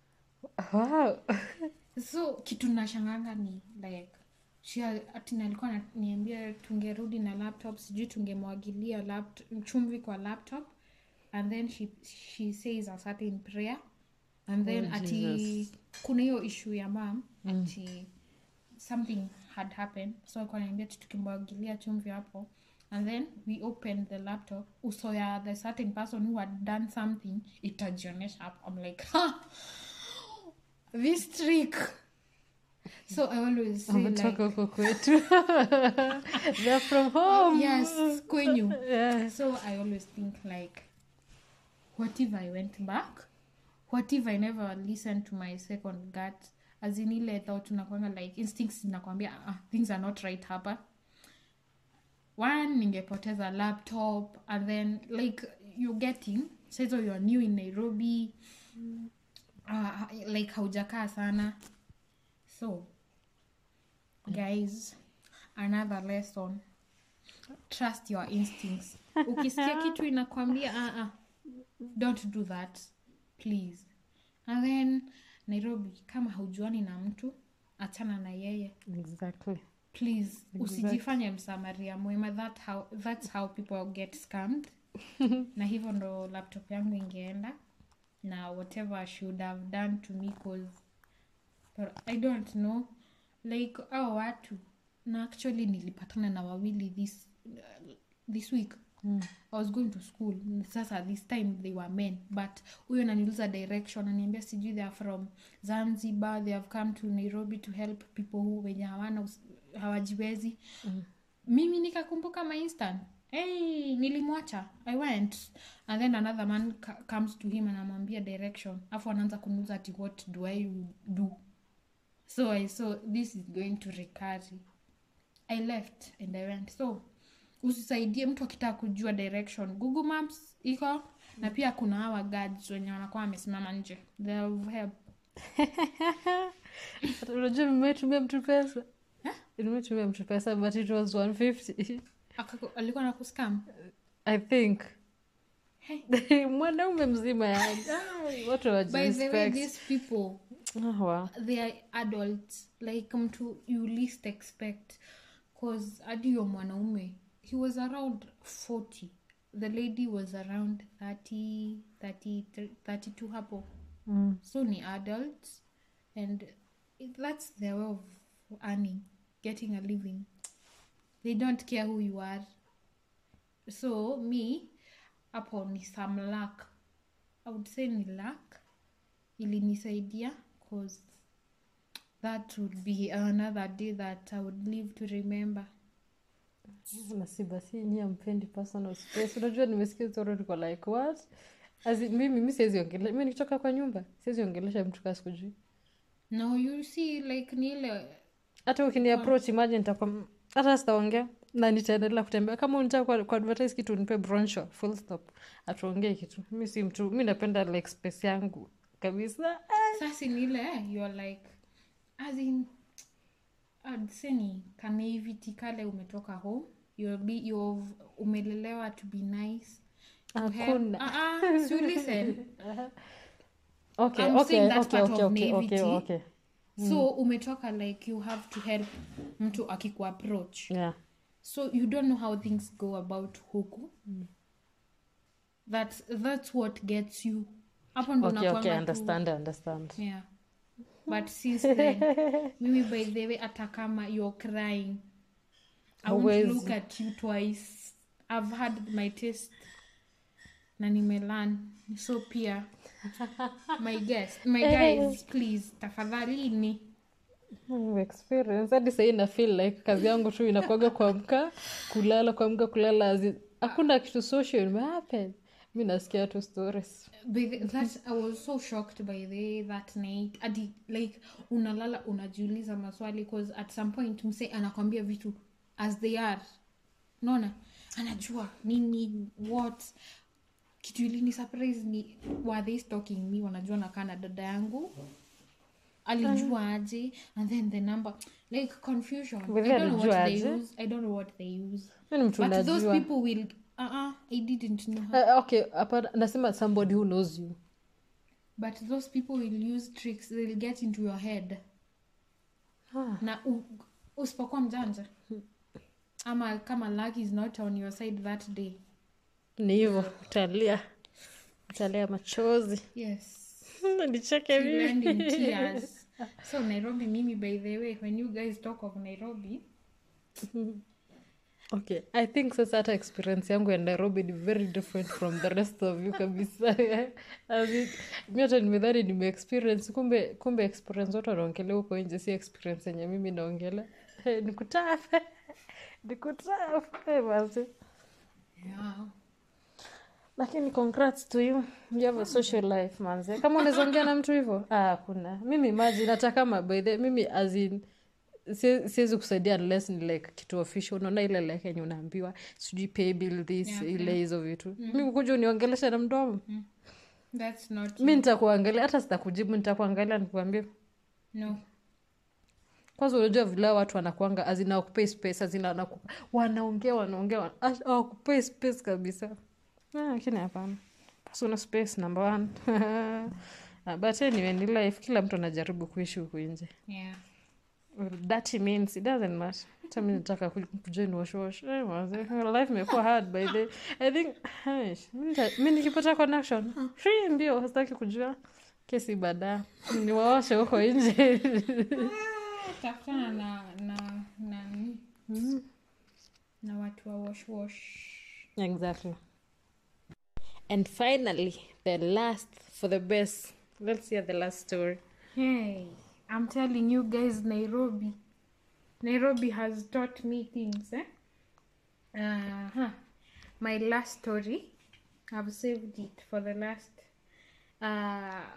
Speaker 1: Wow.
Speaker 2: so kitu nashanganga ni like she- ati alikuwa ananiambia tungerudi na laptop sijui tungemwagilia lapt- chumvi kwa laptop and then she, she says a certain prayer and then
Speaker 1: Oh,
Speaker 2: ati
Speaker 1: Jesus.
Speaker 2: kuna hiyo issue ya mam ati something had happened so alikuwa ananiambia ati tukimwagilia chumvi hapo and then we opened the laptop uso ya the certain person who had done something itajionyesha hapo i'm like ha! this trick so i always say like
Speaker 1: Ametoka huko kwetu. They're from home.
Speaker 2: yes kwenyu
Speaker 1: Yeah.
Speaker 2: so i always think like what if i went back what if i never listened to my second gut as in ile thought unakwanga like instincts zinakwambia ah, things are not right hapa one ningepoteza laptop and then like you're getting saizo you're new in nairobi uh, like haujakaa sana so guys another lesson trust your instincts ukisikia kitu inakwambia uh, uh, don't do that please and then nairobi kama haujuani na mtu achana na yeye
Speaker 1: Exactly.
Speaker 2: please usijifanye msamaria mwema that how, that's how people get scammed na hivyo ndo laptop yangu ingeenda na whatever I should have done to me cause but i don't know like au watu na actually nilipatana na wawili this, uh, this week i was going to school sasa this time they were men but huyo ananiuliza direction ananiambia sijui they are from zanzibar they have come to nairobi to help people who wenye hawana us- hawajiwezi mimi nikakumbuka my instant hey nilimwacha i went and then another man ca- comes to him anamwambia direction afu anaanza kuniuza ati what do i do so i saw this is going to recurry i left and i went so usisaidie mtu akitaka kujua direction google maps iko na pia kuna hawa guards wenye wanakuwa wamesimama nje they'll help
Speaker 1: Hata unajua nimetumia mtu pesa nimetumia mtu pesa but it was 150
Speaker 2: Akaku- alikuwa na kuskam
Speaker 1: i think
Speaker 2: Hey.
Speaker 1: mwanaume mzima yani Ai, watu
Speaker 2: by the way
Speaker 1: hawajirespect.
Speaker 2: these people
Speaker 1: Ah, wow.
Speaker 2: they are adults like mtu you least expect cause hadi yo mwanaume he was around 40 the lady was around 30 30 32 hapo
Speaker 1: Mm.
Speaker 2: so ni adults and it- that's their way of earning getting a living they don't care who you are so me hapo ni some luck i would say ni luck ilinisaidia cause that would be another day that i would live to remember
Speaker 1: na si basi nyi ampendi personal space unajua nimesikia story niko like what As in, mimi mi siwezi ongelea mi nikitoka kwa nyumba siwezi ongelesha mtu kaa sikujui
Speaker 2: no you see like ni ile
Speaker 1: hata ukini approach imagine nitakuwa mm, hata sitaongea na nitaendelea kutembea kama unataka kwa, kwa advertise kitu nipe brochure full stop atuongee kitu mi si mtu mi napenda like space yangu kabisa
Speaker 2: sasa ni ile eh, you're like as in I'd say ni kanaivity kale umetoka home you'll be you've umelelewa to be nice to help.
Speaker 1: Hakuna.
Speaker 2: Ah, ah, so listen
Speaker 1: okay
Speaker 2: I'm
Speaker 1: okay
Speaker 2: saying that
Speaker 1: okay
Speaker 2: part
Speaker 1: okay
Speaker 2: of
Speaker 1: okay okay
Speaker 2: naivety.
Speaker 1: okay
Speaker 2: so umetoka like you have to help mtu akikuapproach
Speaker 1: yeah
Speaker 2: so you don't know how things go about huku that's, that's what gets you hapo ndo
Speaker 1: okay okay
Speaker 2: unakuanga tu-
Speaker 1: understand understand
Speaker 2: yeah but since then mimi by the way hata kama you're crying i won't
Speaker 1: Huwezi.
Speaker 2: look at you twice i've had my test na nimelan so pia my guest my guys please tafadhalini
Speaker 1: Mm, experience hadi sahii na feel like kazi yangu tu inakuaga kuamka kulala kuamka kulala azi- hakuna kitu social imehappen mi nasikia tu stories
Speaker 2: By the, that I was so shocked by the that night. Adi, like unalala unajiuliza maswali cause at some point mse anakwambia vitu as they are. Unaona? Anajua nini what kitu ilini surprise ni were they stalking me wanajua nakaa na dada yangu alijua aje and then the number like confusion
Speaker 1: But
Speaker 2: I don't know what
Speaker 1: alijua
Speaker 2: they
Speaker 1: aje?
Speaker 2: use I don't know what they use
Speaker 1: mi ni mtu
Speaker 2: but those
Speaker 1: najua
Speaker 2: people will uh-uh, I didn't know how
Speaker 1: Uh, okay hapana nasema somebody who knows you
Speaker 2: but those people will use tricks they'll get into your head
Speaker 1: Ah.
Speaker 2: na u- usipokuwa mjanja ama kama luck is not on your side that day
Speaker 1: ni hivo utalia utalia machozi
Speaker 2: yes
Speaker 1: nicheke
Speaker 2: you land in
Speaker 1: mimi
Speaker 2: tears so nairobi mimi by the way when you guys talk of nairobi
Speaker 1: okay i think sasa hata experience yangu ya nairobi ni very different from the rest of you kabisa As in, mi hata nimedhani nimeexperience kumbe kumbe experience watu wanaongelea huko nje si experience yenye mimi naongelea hey, nikutafe nikutafe basi
Speaker 2: yeah.
Speaker 1: lakini congrats to you you have a social life manze kama unaweza ongea na mtu hivyo ah, hakuna mimi imagine hata kama by the mimi as in sie- siwezi kusaidia unless ni like kitu official unaona ile like yenye unaambiwa sijui pay bill this
Speaker 2: Yeah,
Speaker 1: ile
Speaker 2: yeah.
Speaker 1: hizo vitu mi kuja uniongelesha na mdomo
Speaker 2: that's not
Speaker 1: mi nitakuangalia hata sitakujibu nitakuangalia nikuambia
Speaker 2: no
Speaker 1: kwanza unajua vile hao watu wanakuanga azina wakupei space azina wanaku, wanaongea wanaongea wana- ah, hawakupei space kabisa Ah, lakini hapana personal space number one Ah, but anyway ni life kila mtu anajaribu kuishi huku nje
Speaker 2: yeah
Speaker 1: Well, that means it doesn't matter hata mi nataka ku- kujoin washwash Eh, manze, life imekuwa hard by the i think eish, mi nita- mi nikipata connection free mbio sitaki kujua kesi baadaye niwaoshe huko nje
Speaker 2: tafutana na na na na watu wa wash wash
Speaker 1: exactly and finally the last for the best let's hear the last story
Speaker 2: Hey, I'm telling you guys, Nairobi. Nairobi has taught me things, eh? Uh-huh. My last story, I've saved it for the last. Uh,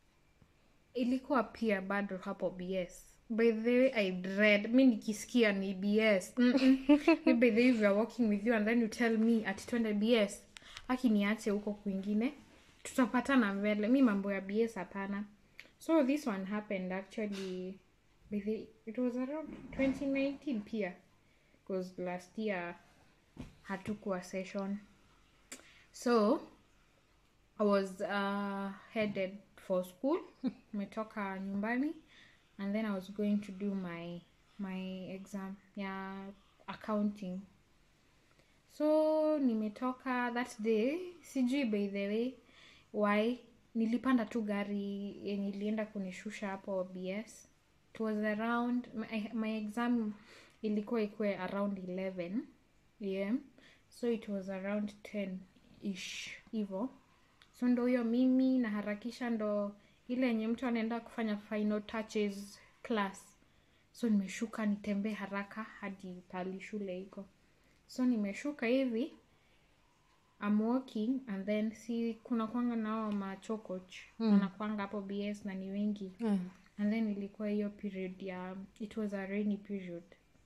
Speaker 2: ilikuwa pia bado hapo BS. By the way, I dread. Mi nikisikia ni BS. Mm-mm. Mi by the way, we are working with you and then you tell me ati twende BS. Aki niache huko kwingine. Tutapatana mbele. Mi mambo ya BS hapana. So this one happened actually with the, it was around 2019 pia because last year hatukuwa session. So I was uh, headed for school. Nimetoka nyumbani and then I was going to do my my exam ya accounting. So nimetoka that day, sijui by the way why nilipanda tu gari yenye ilienda kunishusha hapo bs it was around my, my exam ilikuwa ikuwe around 11 am so it was around 10 ish hivo so ndo huyo mimi naharakisha ndo ile yenye mtu anaenda kufanya final touches class so nimeshuka nitembee haraka hadi pali shule iko so nimeshuka hivi I'm walking and then si kuna kwanga nao machokoch mm. wanakwanga hapo bs na ni wengi
Speaker 1: mm.
Speaker 2: and then ilikuwa hiyo period ya it was a rainy period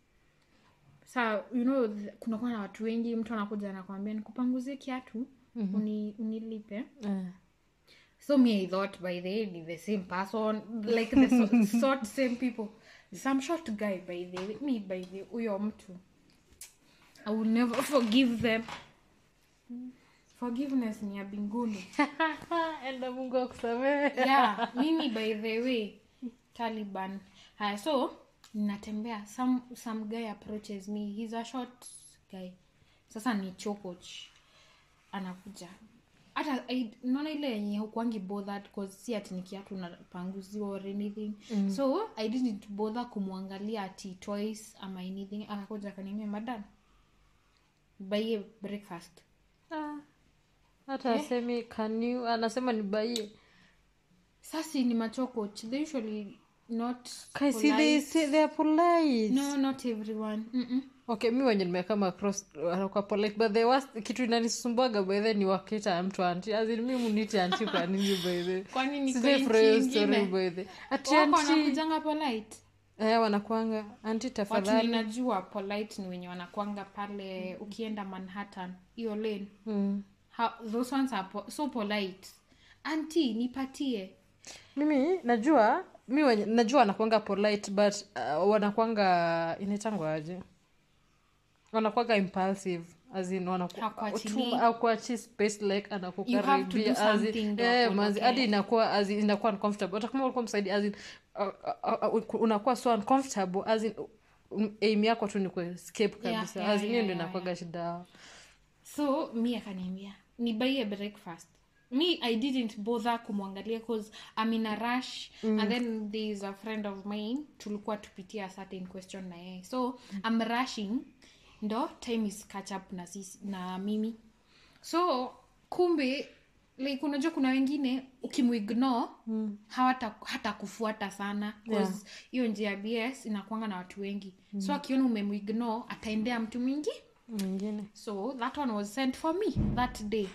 Speaker 2: sa you know th- kunakuwa na watu wengi mtu anakuja anakwambia nikupanguzie kiatu mm-hmm. uni, unilipe
Speaker 1: uh,
Speaker 2: so me i thought by the way ni the same person like the so, sort same people some short guy by the way me by the huyo mtu i will never forgive them forgiveness ni ya binguni
Speaker 1: enda mungu akusamehe
Speaker 2: yeah mimi by the way taliban haya so ninatembea some, some guy approaches me he's a short guy sasa ni chokoch anakuja hata I- naona ile yenye hukwangi bothered cause si ati ni kiatu napanguziwa or anything mm. so i didn't bother kumwangalia ati twice ama anything akakuja akaniambia madam baie breakfast
Speaker 1: Ah, hata asemi can you anasema ni baie
Speaker 2: sasi ni machokoch they usually not
Speaker 1: Kai, see, they, say they are polite
Speaker 2: no not everyone Mm-mm.
Speaker 1: okay mi wenye nimekama across wanakuwa polite but the worst kitu inanisumbuaga by the ni wakita mtu anti azin mi muniti anti kwa nini by the
Speaker 2: kwani ni
Speaker 1: sijaifurahia hiyo story by the ati
Speaker 2: wako
Speaker 1: anti
Speaker 2: wanakujanga polite
Speaker 1: eh wanakuanga anti
Speaker 2: watu
Speaker 1: tafadhali
Speaker 2: ninajua polite ni wenye wanakwanga pale ukienda manhattan hiyo lane
Speaker 1: mm.
Speaker 2: How, those ones are po so polite anti nipatie
Speaker 1: mimi najua mi wenye, najua wanakwanga polite but uh, wanakwanga inaitangwa aje wanakwanga impulsive as in wanaku-
Speaker 2: Hakuachilii.
Speaker 1: tu- hakuachii space like
Speaker 2: You have to do
Speaker 1: anakukaribia as in-
Speaker 2: something ndo
Speaker 1: eh,
Speaker 2: akuondokee.
Speaker 1: manzi, hadi inakuwa as in, inakuwa uncomfortable hata kama ulikuwa msaidi as in, uh, uh, uh, unakuwa so uncomfortable as in um, aim yako tu ni kuescape
Speaker 2: Yeah,
Speaker 1: kabisa
Speaker 2: yeah,
Speaker 1: as in hiyo
Speaker 2: yeah,
Speaker 1: ndio
Speaker 2: yeah,
Speaker 1: inakuwaga shida yao
Speaker 2: so mi akaniambia nibaie breakfast me i didn't bother kumwangalia cause i'm in a rush mm. and then there is a friend of mine tulikuwa tupitia a certain question na yeye so i'm rushing ndo time is catch up na, sisi, na mimi so kumbe like unajua kuna wengine ukimuignore mm. hawata hata kufuata sana cause hiyo njia ya bs inakwanga na watu wengi mm. so akiona umemuignore ataendea mtu mwingi
Speaker 1: mwingine
Speaker 2: so that one was sent for me that day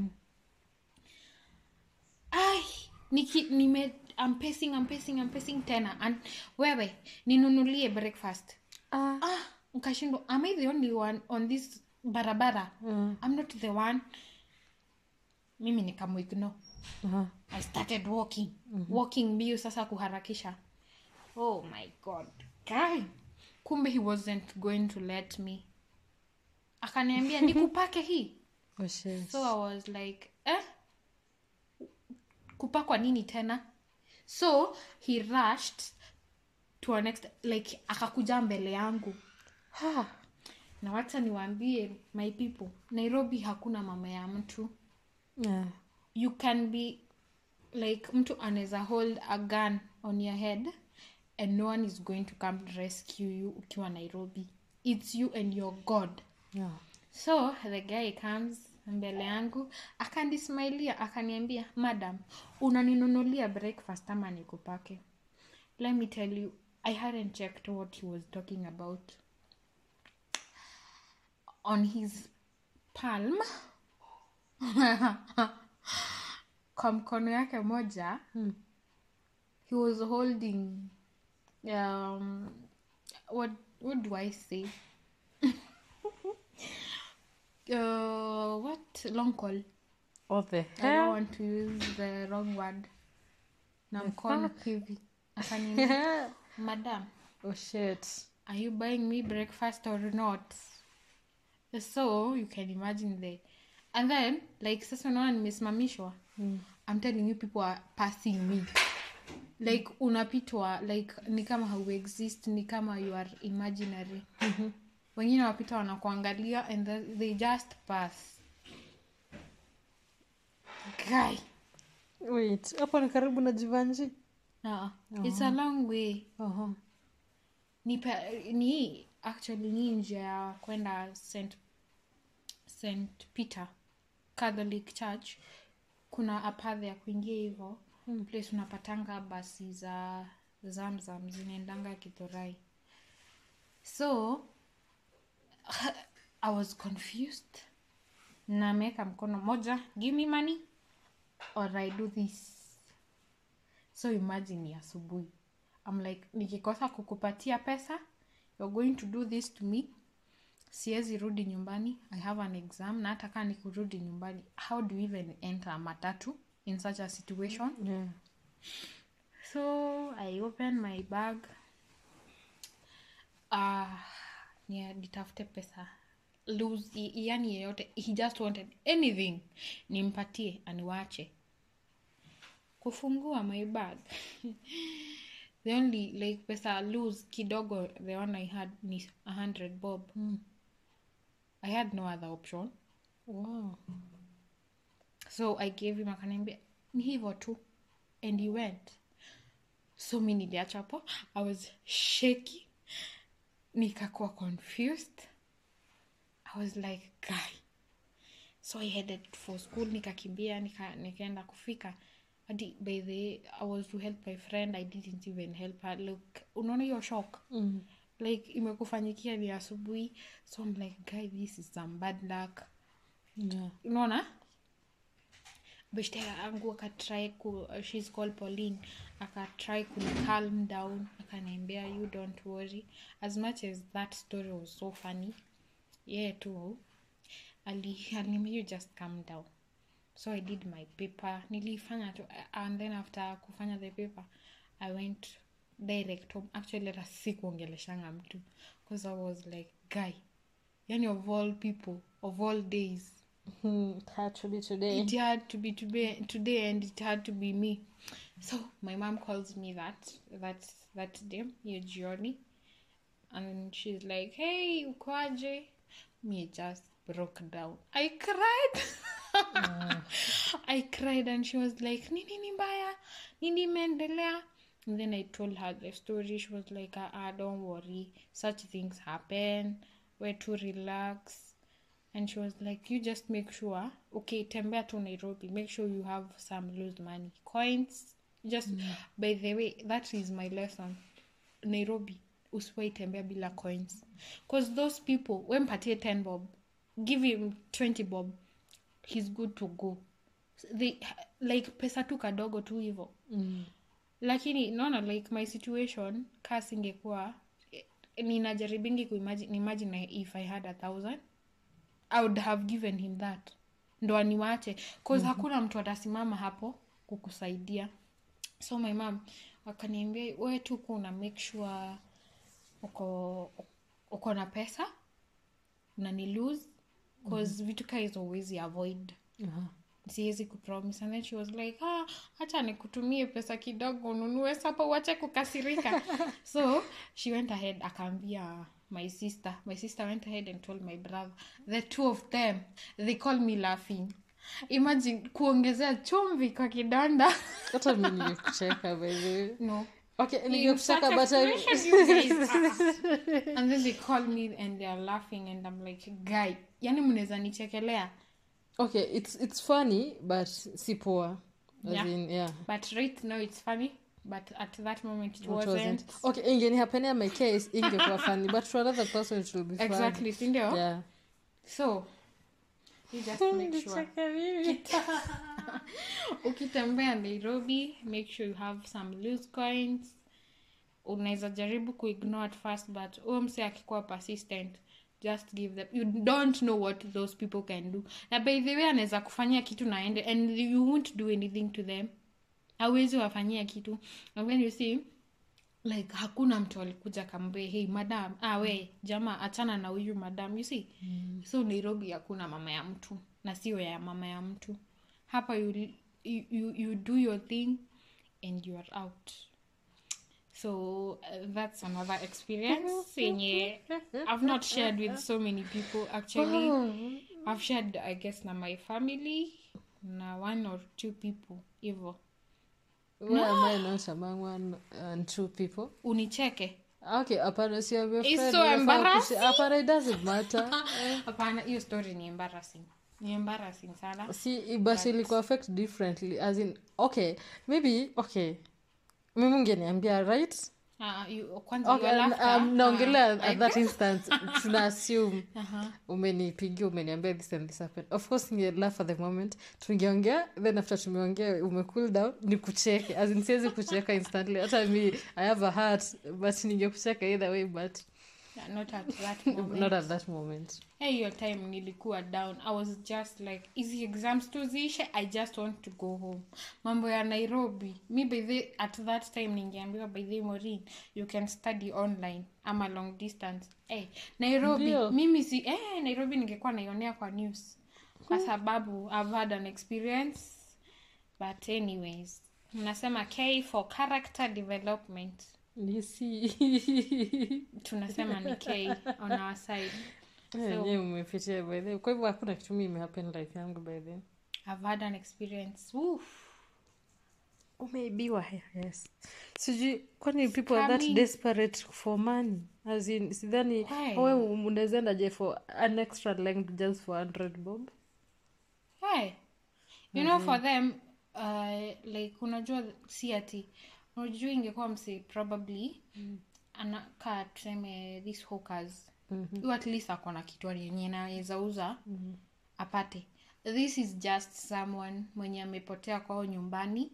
Speaker 2: ai niki nime I'm pacing, I'm pacing, I'm pacing tena and wewe ninunulie breakfast
Speaker 1: ah.
Speaker 2: ah nkashindwa am i the only one on this barabara
Speaker 1: Mm.
Speaker 2: i'm not the one mimi nikamuigno
Speaker 1: Aha.
Speaker 2: i started walking walking mbio sasa kuharakisha oh my god Guy. kumbe he wasn't going to let me akaniambia nikupake hii
Speaker 1: Oh, shit.
Speaker 2: so i was like eh? kupakwa nini tena so he rushed to a next like akakuja mbele yangu
Speaker 1: Ha.
Speaker 2: na wacha niwaambie my people nairobi hakuna mama ya mtu
Speaker 1: Yeah.
Speaker 2: you can be like mtu anaweza hold a gun on your head and no one is going to come rescue you ukiwa nairobi its you and your god
Speaker 1: Yeah.
Speaker 2: so the guy comes mbele yangu akanismailia akaniambia madam unaninunulia breakfast ama nikupake let me tell you i hadn't checked what he was talking about on his palm kwa mkono yake moja
Speaker 1: Hmm.
Speaker 2: he was holding um what what do i say uh what long call
Speaker 1: What the
Speaker 2: i don't
Speaker 1: hell?
Speaker 2: want to use the wrong word na mkono hivi akaniambia
Speaker 1: Yeah.
Speaker 2: madam
Speaker 1: oh shit.
Speaker 2: are you buying me breakfast or not so you can imagine the and then like sasa unaona nimesimamishwa
Speaker 1: Mm.
Speaker 2: i'm telling you people are passing me like unapitwa like ni kama hau exist ni kama you are imaginary
Speaker 1: Mhm.
Speaker 2: wengine wapita wanakuangalia and then they just pass guy
Speaker 1: Wait, hapo ni karibu na Jivanji?
Speaker 2: uh, it's a long way
Speaker 1: Oho.
Speaker 2: ni, pe- ni actually ni nje ya kwenda st st peter catholic church kuna apadhe ya kuingia hivo
Speaker 1: Mm.
Speaker 2: place unapatanga basi za zamzam zinaendanga kithorai so i was confused na ameweka mkono moja give me money or i do this so imagine ni asubuhi I'm like nikikosa kukupatia pesa you're going to do this to me siwezi rudi nyumbani i have an exam na hata kaa ni kurudi nyumbani how do you even enter a matatu in such a situation
Speaker 1: Yeah.
Speaker 2: so i open my bag uh, yeah, nitafute pesa lose i- yani yeyote he just wanted anything nimpatie aniwache kufungua my bag the only like pesa lose kidogo the one i had ni a hundred bob
Speaker 1: Mm.
Speaker 2: i had no other option
Speaker 1: Wow.
Speaker 2: so i gave him akaniambia ni hivo tu and he went so mi niliacha hapo i was shaky nikakuwa confused i was like guy so i headed for school nikakimbia nika, nikaenda kufika hadi by the i was to help my friend i didn't even help her look unaona hiyo shock
Speaker 1: Mm.
Speaker 2: like imekufanyikia ni asubuhi so i'm like guy this is some bad luck
Speaker 1: Yeah.
Speaker 2: unaona beshte yangu akatry ku shes called pauline akatry kuni calm down akaniambia you don't worry as much as that story was so funny yeah too ali aliniambia you just calm down so i did my paper nilifanya tu and then after kufanya the paper i went direct home actually hata sikuongeleshanga mtu because i was like guy yani of all people of all days
Speaker 1: Hmm. It had to be today.
Speaker 2: it had to be today, today and it had to be me so my mom calls me that that that day hiyo jioni and she's like hey ukwaje me just broke down i cried i cried and she was like nini ni mbaya nini imeendelea and then i told her the story she was like ah, ah, don't worry such things happen we're to relax and she was like you just make sure okay tembea to nairobi make sure you have some loose money coins just by the way that is my lesson nairobi usiwai tembea bila coins because those people wempatie 10 bob give him 20 bob he's good to go they like pesa tu kadogo tu hivo
Speaker 1: Mm.
Speaker 2: lakini naona like my situation ka singekuwa eh, ninajaribingi kuimagine imagine if i had a thousand i would have given him that ndo aniwache cause hakuna mtu atasimama hapo kukusaidia so my mom akaniambia we tu kuwa una make sure uko uko na pesa na ni lose cause vitu kaa hizo huwezi avoid
Speaker 1: Aha.
Speaker 2: siwezi kupromise and then she was like ah, hacha nikutumie pesa kidogo ununue sapa uache kukasirika so she went ahead akaambia my sister my sister went ahead and told my brother the two of them they call me laughing imagine kuongezea chumvi kwa kidonda
Speaker 1: hata mi nilikucheka by the way.
Speaker 2: no
Speaker 1: okay
Speaker 2: In
Speaker 1: ningekutaka
Speaker 2: such
Speaker 1: but I-
Speaker 2: expression, you guys, ah. and then they call me and they're laughing and i'm like guy yani mnaweza nichekelea
Speaker 1: okay it's it's funny but si poa As
Speaker 2: Yeah.
Speaker 1: in, yeah
Speaker 2: but right now it's funny but at that moment it
Speaker 1: It
Speaker 2: wasn't,
Speaker 1: wasn't. okay ingenihapenea my case ingekuwa funny but to another person it will be fun.
Speaker 2: exactly sindio
Speaker 1: yeah
Speaker 2: so you just make sure ukitembea nairobi make sure you have some loose coins unaweza jaribu kuignore at first but huyo mse akikuwa persistent just give them you don't know what those people can do na by the way anaweza kufanyia kitu naende and you won't do anything to them awezi wafanyia kitu and when you see like hakuna mtu alikuja kambee hey madam ah, we jama achana na huyu madam you see mm. so nairobi hakuna mama ya mtu na sio ya mama ya mtu hapa you, you, you, you do your thing and you are out so uh, that's another experience yenye i've not shared with so many people actually i've shared i guess na my family na one or two people hivo
Speaker 1: where am i not among one and two people
Speaker 2: unicheke
Speaker 1: okay hapana si I'm your
Speaker 2: It's
Speaker 1: friend,
Speaker 2: so
Speaker 1: unafaa
Speaker 2: embarrassing.
Speaker 1: kushi- hapana it doesn't matter
Speaker 2: hapana hiyo story ni embarrassing ni embarrassing sana
Speaker 1: si but ilikuwa affect differently as in okay maybe okay mimi ungeniambia right
Speaker 2: Ah, you- kwanza
Speaker 1: okay,
Speaker 2: your
Speaker 1: um,
Speaker 2: laughter,
Speaker 1: um, naongelea
Speaker 2: ah,
Speaker 1: at that instance tuna assume
Speaker 2: aha.
Speaker 1: umenipigia umeniambia this and this happened of course ninge laugh at the moment tungeongea then after tumeongea ume cool down ni kucheke as in siwezi kucheka instantly hata mi i have a heart but ningekucheka either way but
Speaker 2: Yeah, not at that moment.
Speaker 1: not at that moment
Speaker 2: hey, hiyo time nilikuwa down i was just like easy exams tu ziishe i just want to go home mambo ya nairobi mi by the, at that time ningeambiwa by the morin you can study online ama long distance hey, nairobi
Speaker 1: Ndio.
Speaker 2: mimi si eh, nairobi ningekuwa naionea kwa news kwa sababu i've had an experience but anyways mnasema k for character development
Speaker 1: nisi
Speaker 2: tunasema ni k on our side
Speaker 1: enyewe umepitia by the way. kwa hivyo hakuna kitu mi imehappen life yangu by the way.
Speaker 2: i've had an experience Oof.
Speaker 1: umeibiwa yes sijui kwani people are that
Speaker 2: Coming.
Speaker 1: desperate for money as in sidhani
Speaker 2: Why?
Speaker 1: we unawezaendaje for an extra length just for 100 bob
Speaker 2: hey you know for them uh, like unajua si ati unajua ingekuwa msi probably anakaa tuseme these hawkers mm at least akona kitu yenye naweza uza apate this is just someone mwenye amepotea kwao nyumbani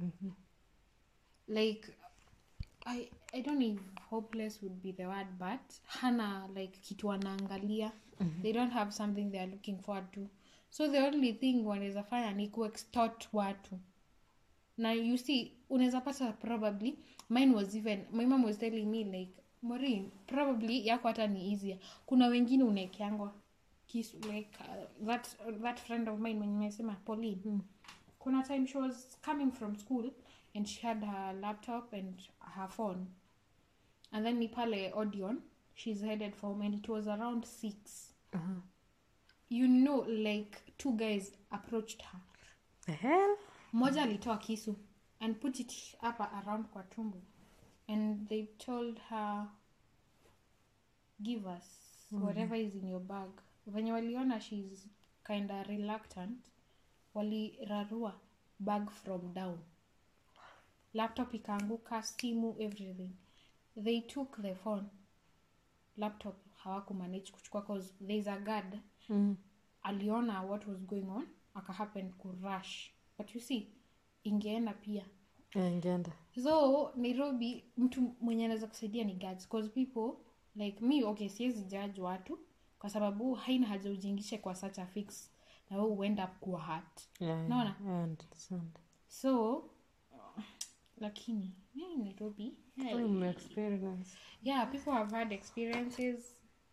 Speaker 2: like I, i don't know if hopeless would be the word but hana like kitu anaangalia they don't have something they are looking forward to so the only thing wanaweza fanya ni kuextort watu na you see unaweza pata probably mine was even my mom was telling me like Maureen, probably yako hata ni easier kuna wengine unaekeangwa kisu like uh, that, that friend of mine mwenye nimesema pauline kuna time she was coming from school and she had her laptop and her phone and then ni pale audion she's headed for home and it was around six you know like two guys approached her
Speaker 1: the hell
Speaker 2: mmoja alitoa kisu and put it up around kwa tumbo and they told her give us whatever is in your bag venye waliona shes kinda reluctant walirarua bag from down laptop ikaanguka simu everything they took the phone laptop hawakumanage kuchukua cause there's a guard
Speaker 1: mm.
Speaker 2: aliona what was going on akahappen kurush but you see ingeenda pia
Speaker 1: yeah, ingeenda
Speaker 2: so nairobi mtu mwenye anaweza kusaidia ni guards cause people like me okay siwezi judge watu kwa sababu haina haja ujingishe kwa such a fix na we uenda kuwa hat
Speaker 1: yeah, yeah,
Speaker 2: Naona?
Speaker 1: I understand.
Speaker 2: so lakini yeah, nairobi yeah,
Speaker 1: Kwani umeexperience?
Speaker 2: yeah people have had experiences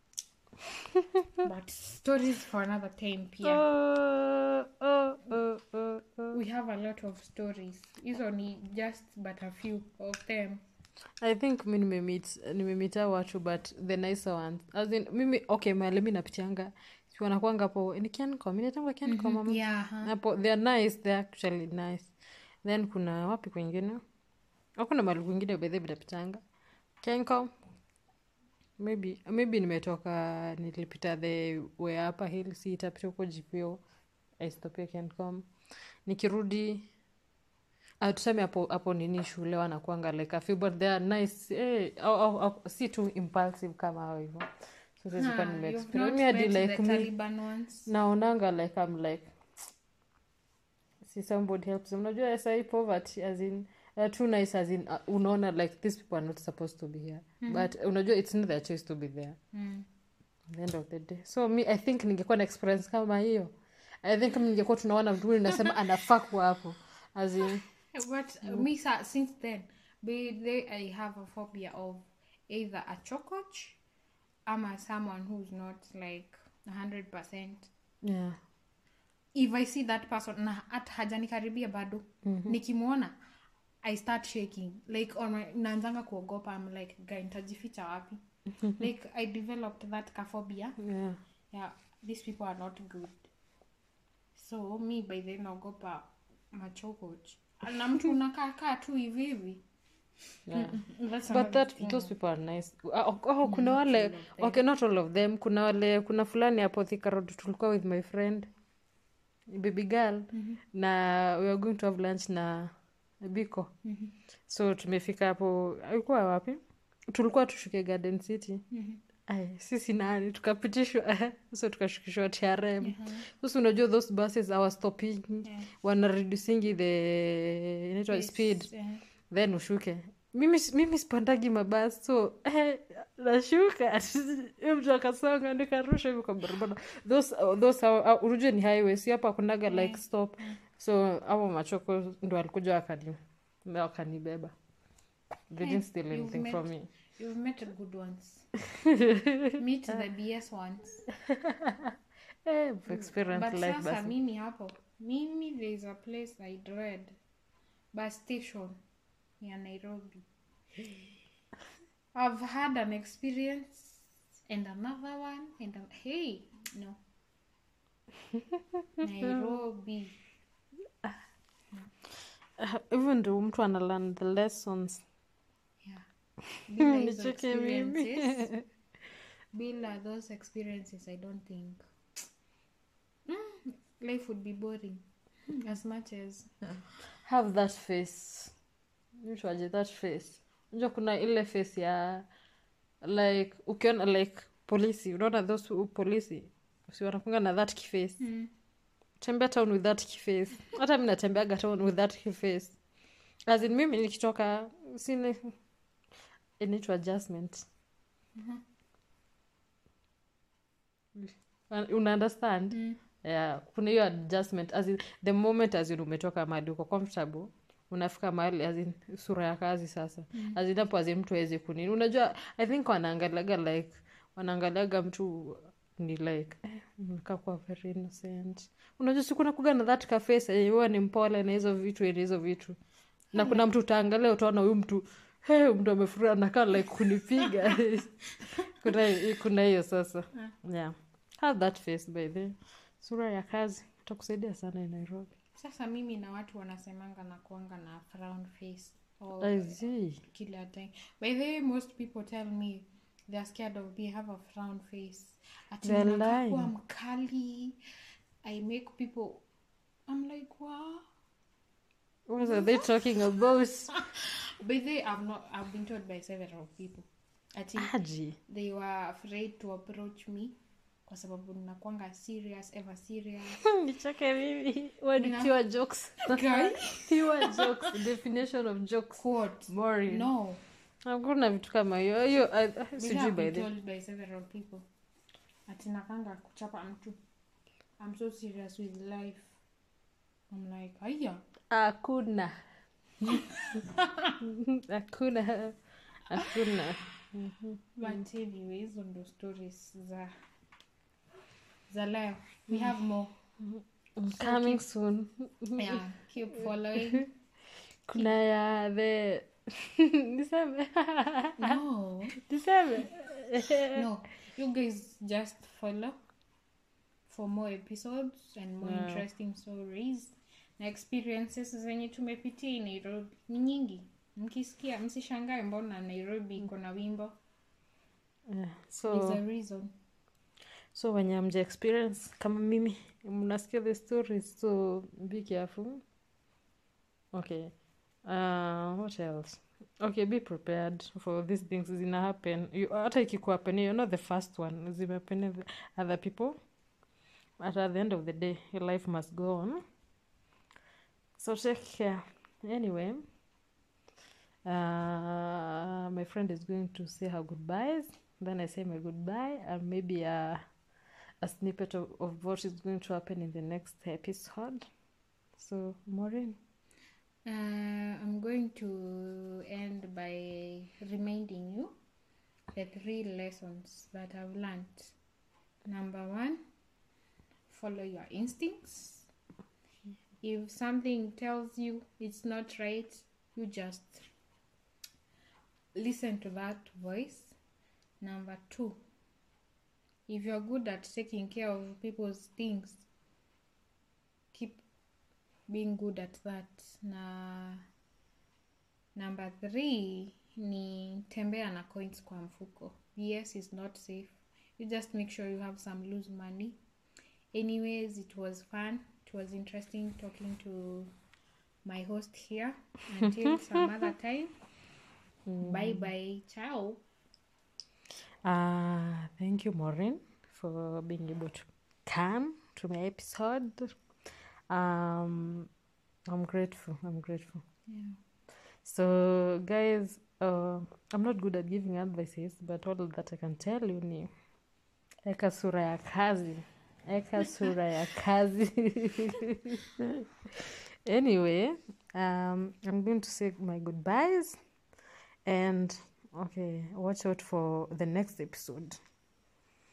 Speaker 2: but stories for another time pia
Speaker 1: Oh, oh, oh, oh, oh.
Speaker 2: we have a lot of stories hizo ni just but a few of them
Speaker 1: i think mi nimemit nimemita watu but the nicer ones as in mimi okay mali mi napitianga si wanakwanga hapo ni kiancom inatangwa kiancom mama
Speaker 2: yeah huh?
Speaker 1: hapo they're nice they're actually nice then kuna wapi kwengine hakuna mali kwingine bedhe minapitanga kencom maybe maybe nimetoka nilipita the way upper hill si itapita huko gpo aistopia kencom nikirudi ah, tuseme hapo hapo nini shule wanakuanga like a few but they are nice eh, au, au, au, si tu impulsive kama hao hivyo so sisi kwa
Speaker 2: Huh,
Speaker 1: nime
Speaker 2: you've
Speaker 1: experience
Speaker 2: not
Speaker 1: me hadi
Speaker 2: met
Speaker 1: like
Speaker 2: the
Speaker 1: me
Speaker 2: Taliban ones?
Speaker 1: naonanga like i'm like see somebody helps them unajua sai poverty as in uh, too nice as in uh, unaona like these people are not supposed to be here but unajua it's not their choice to be there
Speaker 2: Mm.
Speaker 1: at the end of the day so me i think ningekuwa na experience kama hiyo i think kama ningekuwa tunaona mtu huyu nasema anafaa kuwa hapo as in
Speaker 2: But uh, me, sa- since then, be they, I have a phobia of either a chococh, ama someone who's not like hundred percent.
Speaker 1: yeah
Speaker 2: If I see that person na at hajanikaribia bado nikimwona I start shaking like on my naanzanga kuogopa I'm like guy nitajificha wapi like I developed that kaphobia
Speaker 1: yeah
Speaker 2: yeah these people are not good so mi by then naogopa machokoch na mtu unakaakaa tu hivi hivi
Speaker 1: yeah
Speaker 2: That's
Speaker 1: but
Speaker 2: another
Speaker 1: that
Speaker 2: thing.
Speaker 1: those people are nice oh, oh, kuna wale okay not all of them kuna wale kuna fulani hapo Thika Road tulikuwa with my friend baby girl na we are going to have lunch na biko so tumefika hapo alikuwa wapi tulikuwa tushuke garden city Ay, sisi nani tukapitishwa so tukashukishwa trm sasa unajua those buses our stopping
Speaker 2: Yeah.
Speaker 1: wana reducingi the inaitwa
Speaker 2: Yes,
Speaker 1: speed
Speaker 2: yeah.
Speaker 1: then ushuke mimi mimi sipandagi mabasi so eh, nashuka Huyo mtu akasonga nikarusha hivi kwa barabara those, those uh, unajua ni highway si hapa kunaga like stop so hapo machoko ndo alikuja wakani wakanibeba they didn't steal
Speaker 2: you've
Speaker 1: anything
Speaker 2: met-
Speaker 1: from me
Speaker 2: You've met good ones. Meet the BS ones.
Speaker 1: eh, I've experienced
Speaker 2: But
Speaker 1: life
Speaker 2: sasa
Speaker 1: basi
Speaker 2: mimi hapo, mimi there is a place I dread. Bus station ya Nairobi. I've had an experience and another one and a, hey, no. Nairobi.
Speaker 1: Uh, even though mtu ana learn the lessons
Speaker 2: Yeah. Bila hizo
Speaker 1: nicheke mimi
Speaker 2: experiences, bila those experiences i don't think mm, life would be boring as much as
Speaker 1: have that face mtuaje that face unajua kuna ile face ya like ukiona like polisi unaona those who- polisi si wanakunga na that kiface
Speaker 2: mm.
Speaker 1: tembea town with that kiface hata mi natembeaga town with that kiface as in mimi nikitoka sini inaitwa adjustment una understand
Speaker 2: Mm.
Speaker 1: yeah, kuna hiyo adjustment as in, the moment as in umetoka mahali uko comfortable unafika mahali as in, sura ya kazi sasa mm. as in, hapo as in, mtu awezi kunini unajua i think wanaangaliaga like wanaangaliaga mtu ni like eh, mnakaa kuwa very innocent unajua sikuna kuga na that kafesa huwa ni mpole na hizo vitu na hizo vitu na kuna mtu utaangalia utaona huyu mtu hey, mtu amefurahi anakaa like kunipiga kuna kuna hiyo sasa yeah have that face by the sura ya kazi itakusaidia sana in nairobi
Speaker 2: sasa mimi na watu wanasemanga na kuanga na frown face all
Speaker 1: I see.
Speaker 2: kila time by the way most people tell me they're scared of me I have a frown face ati
Speaker 1: They're
Speaker 2: ninakaa kuwa
Speaker 1: lying.
Speaker 2: mkali i make people i'm like wow
Speaker 1: what are they talking about
Speaker 2: by the way i've not i've been told by several people ati
Speaker 1: aji
Speaker 2: they were afraid to approach me kwa sababu ninakwanga serious ever serious
Speaker 1: nicheke mimi What
Speaker 2: Yeah.
Speaker 1: pure jokes
Speaker 2: Guy?
Speaker 1: pure jokes definition of jokes
Speaker 2: quote
Speaker 1: boring
Speaker 2: no
Speaker 1: hakuna vitu kama hiyo hiyo I- I-
Speaker 2: But
Speaker 1: sijui
Speaker 2: I've
Speaker 1: by
Speaker 2: been
Speaker 1: the
Speaker 2: told by several people ati nakanga kuchapa mtu i'm so serious with life i'm like aya
Speaker 1: hakuna hakuna hakuna
Speaker 2: but anyway hizo ndo stories za za leo we have more
Speaker 1: coming soon
Speaker 2: yeah keep following
Speaker 1: kuna ya the niseme
Speaker 2: no
Speaker 1: niseme
Speaker 2: no you guys just follow for more episodes and more
Speaker 1: Yeah.
Speaker 2: interesting stories na experiences zenye tumepitia in Nairobi ni nyingi mkisikia msishangae mbona nairobi iko na wimbo
Speaker 1: yeah.
Speaker 2: There's
Speaker 1: so
Speaker 2: a reason
Speaker 1: so wenye mja experience kama mimi mnasikia the stories so be careful okay uh, what else okay be prepared for these things zina happen You- hata ikikuhappen you're not the first one zimehappen with other people but at the end of the day your life must go on so take care anyway uh, my friend is going to say her goodbyes then i say my goodbye and maybe a, a snippet of, of what is going to happen in the next episode so maureen
Speaker 2: Uh, I'm going to end by reminding you the three lessons that I've learned. Number one, follow your instincts. If something tells you it's not right, you just listen to that voice. Number two, if you're good at taking care of people's things, keep being good at that na number three ni tembea na coins kwa mfuko yes is not safe you just make sure you have some loose money anyways it was fun it was interesting talking to my host here until some other time bye bye ciao
Speaker 1: Uh, thank you, Maureen, for being able to come to my episode. Um, I'm grateful. I'm grateful.
Speaker 2: yeah.
Speaker 1: So, guys, uh, I'm not good at giving advices, but all that I can tell you ni eka sura ya kazi, eka sura ya kazi. anyway, um, I'm going to say my goodbyes and okay, watch out for the next episode.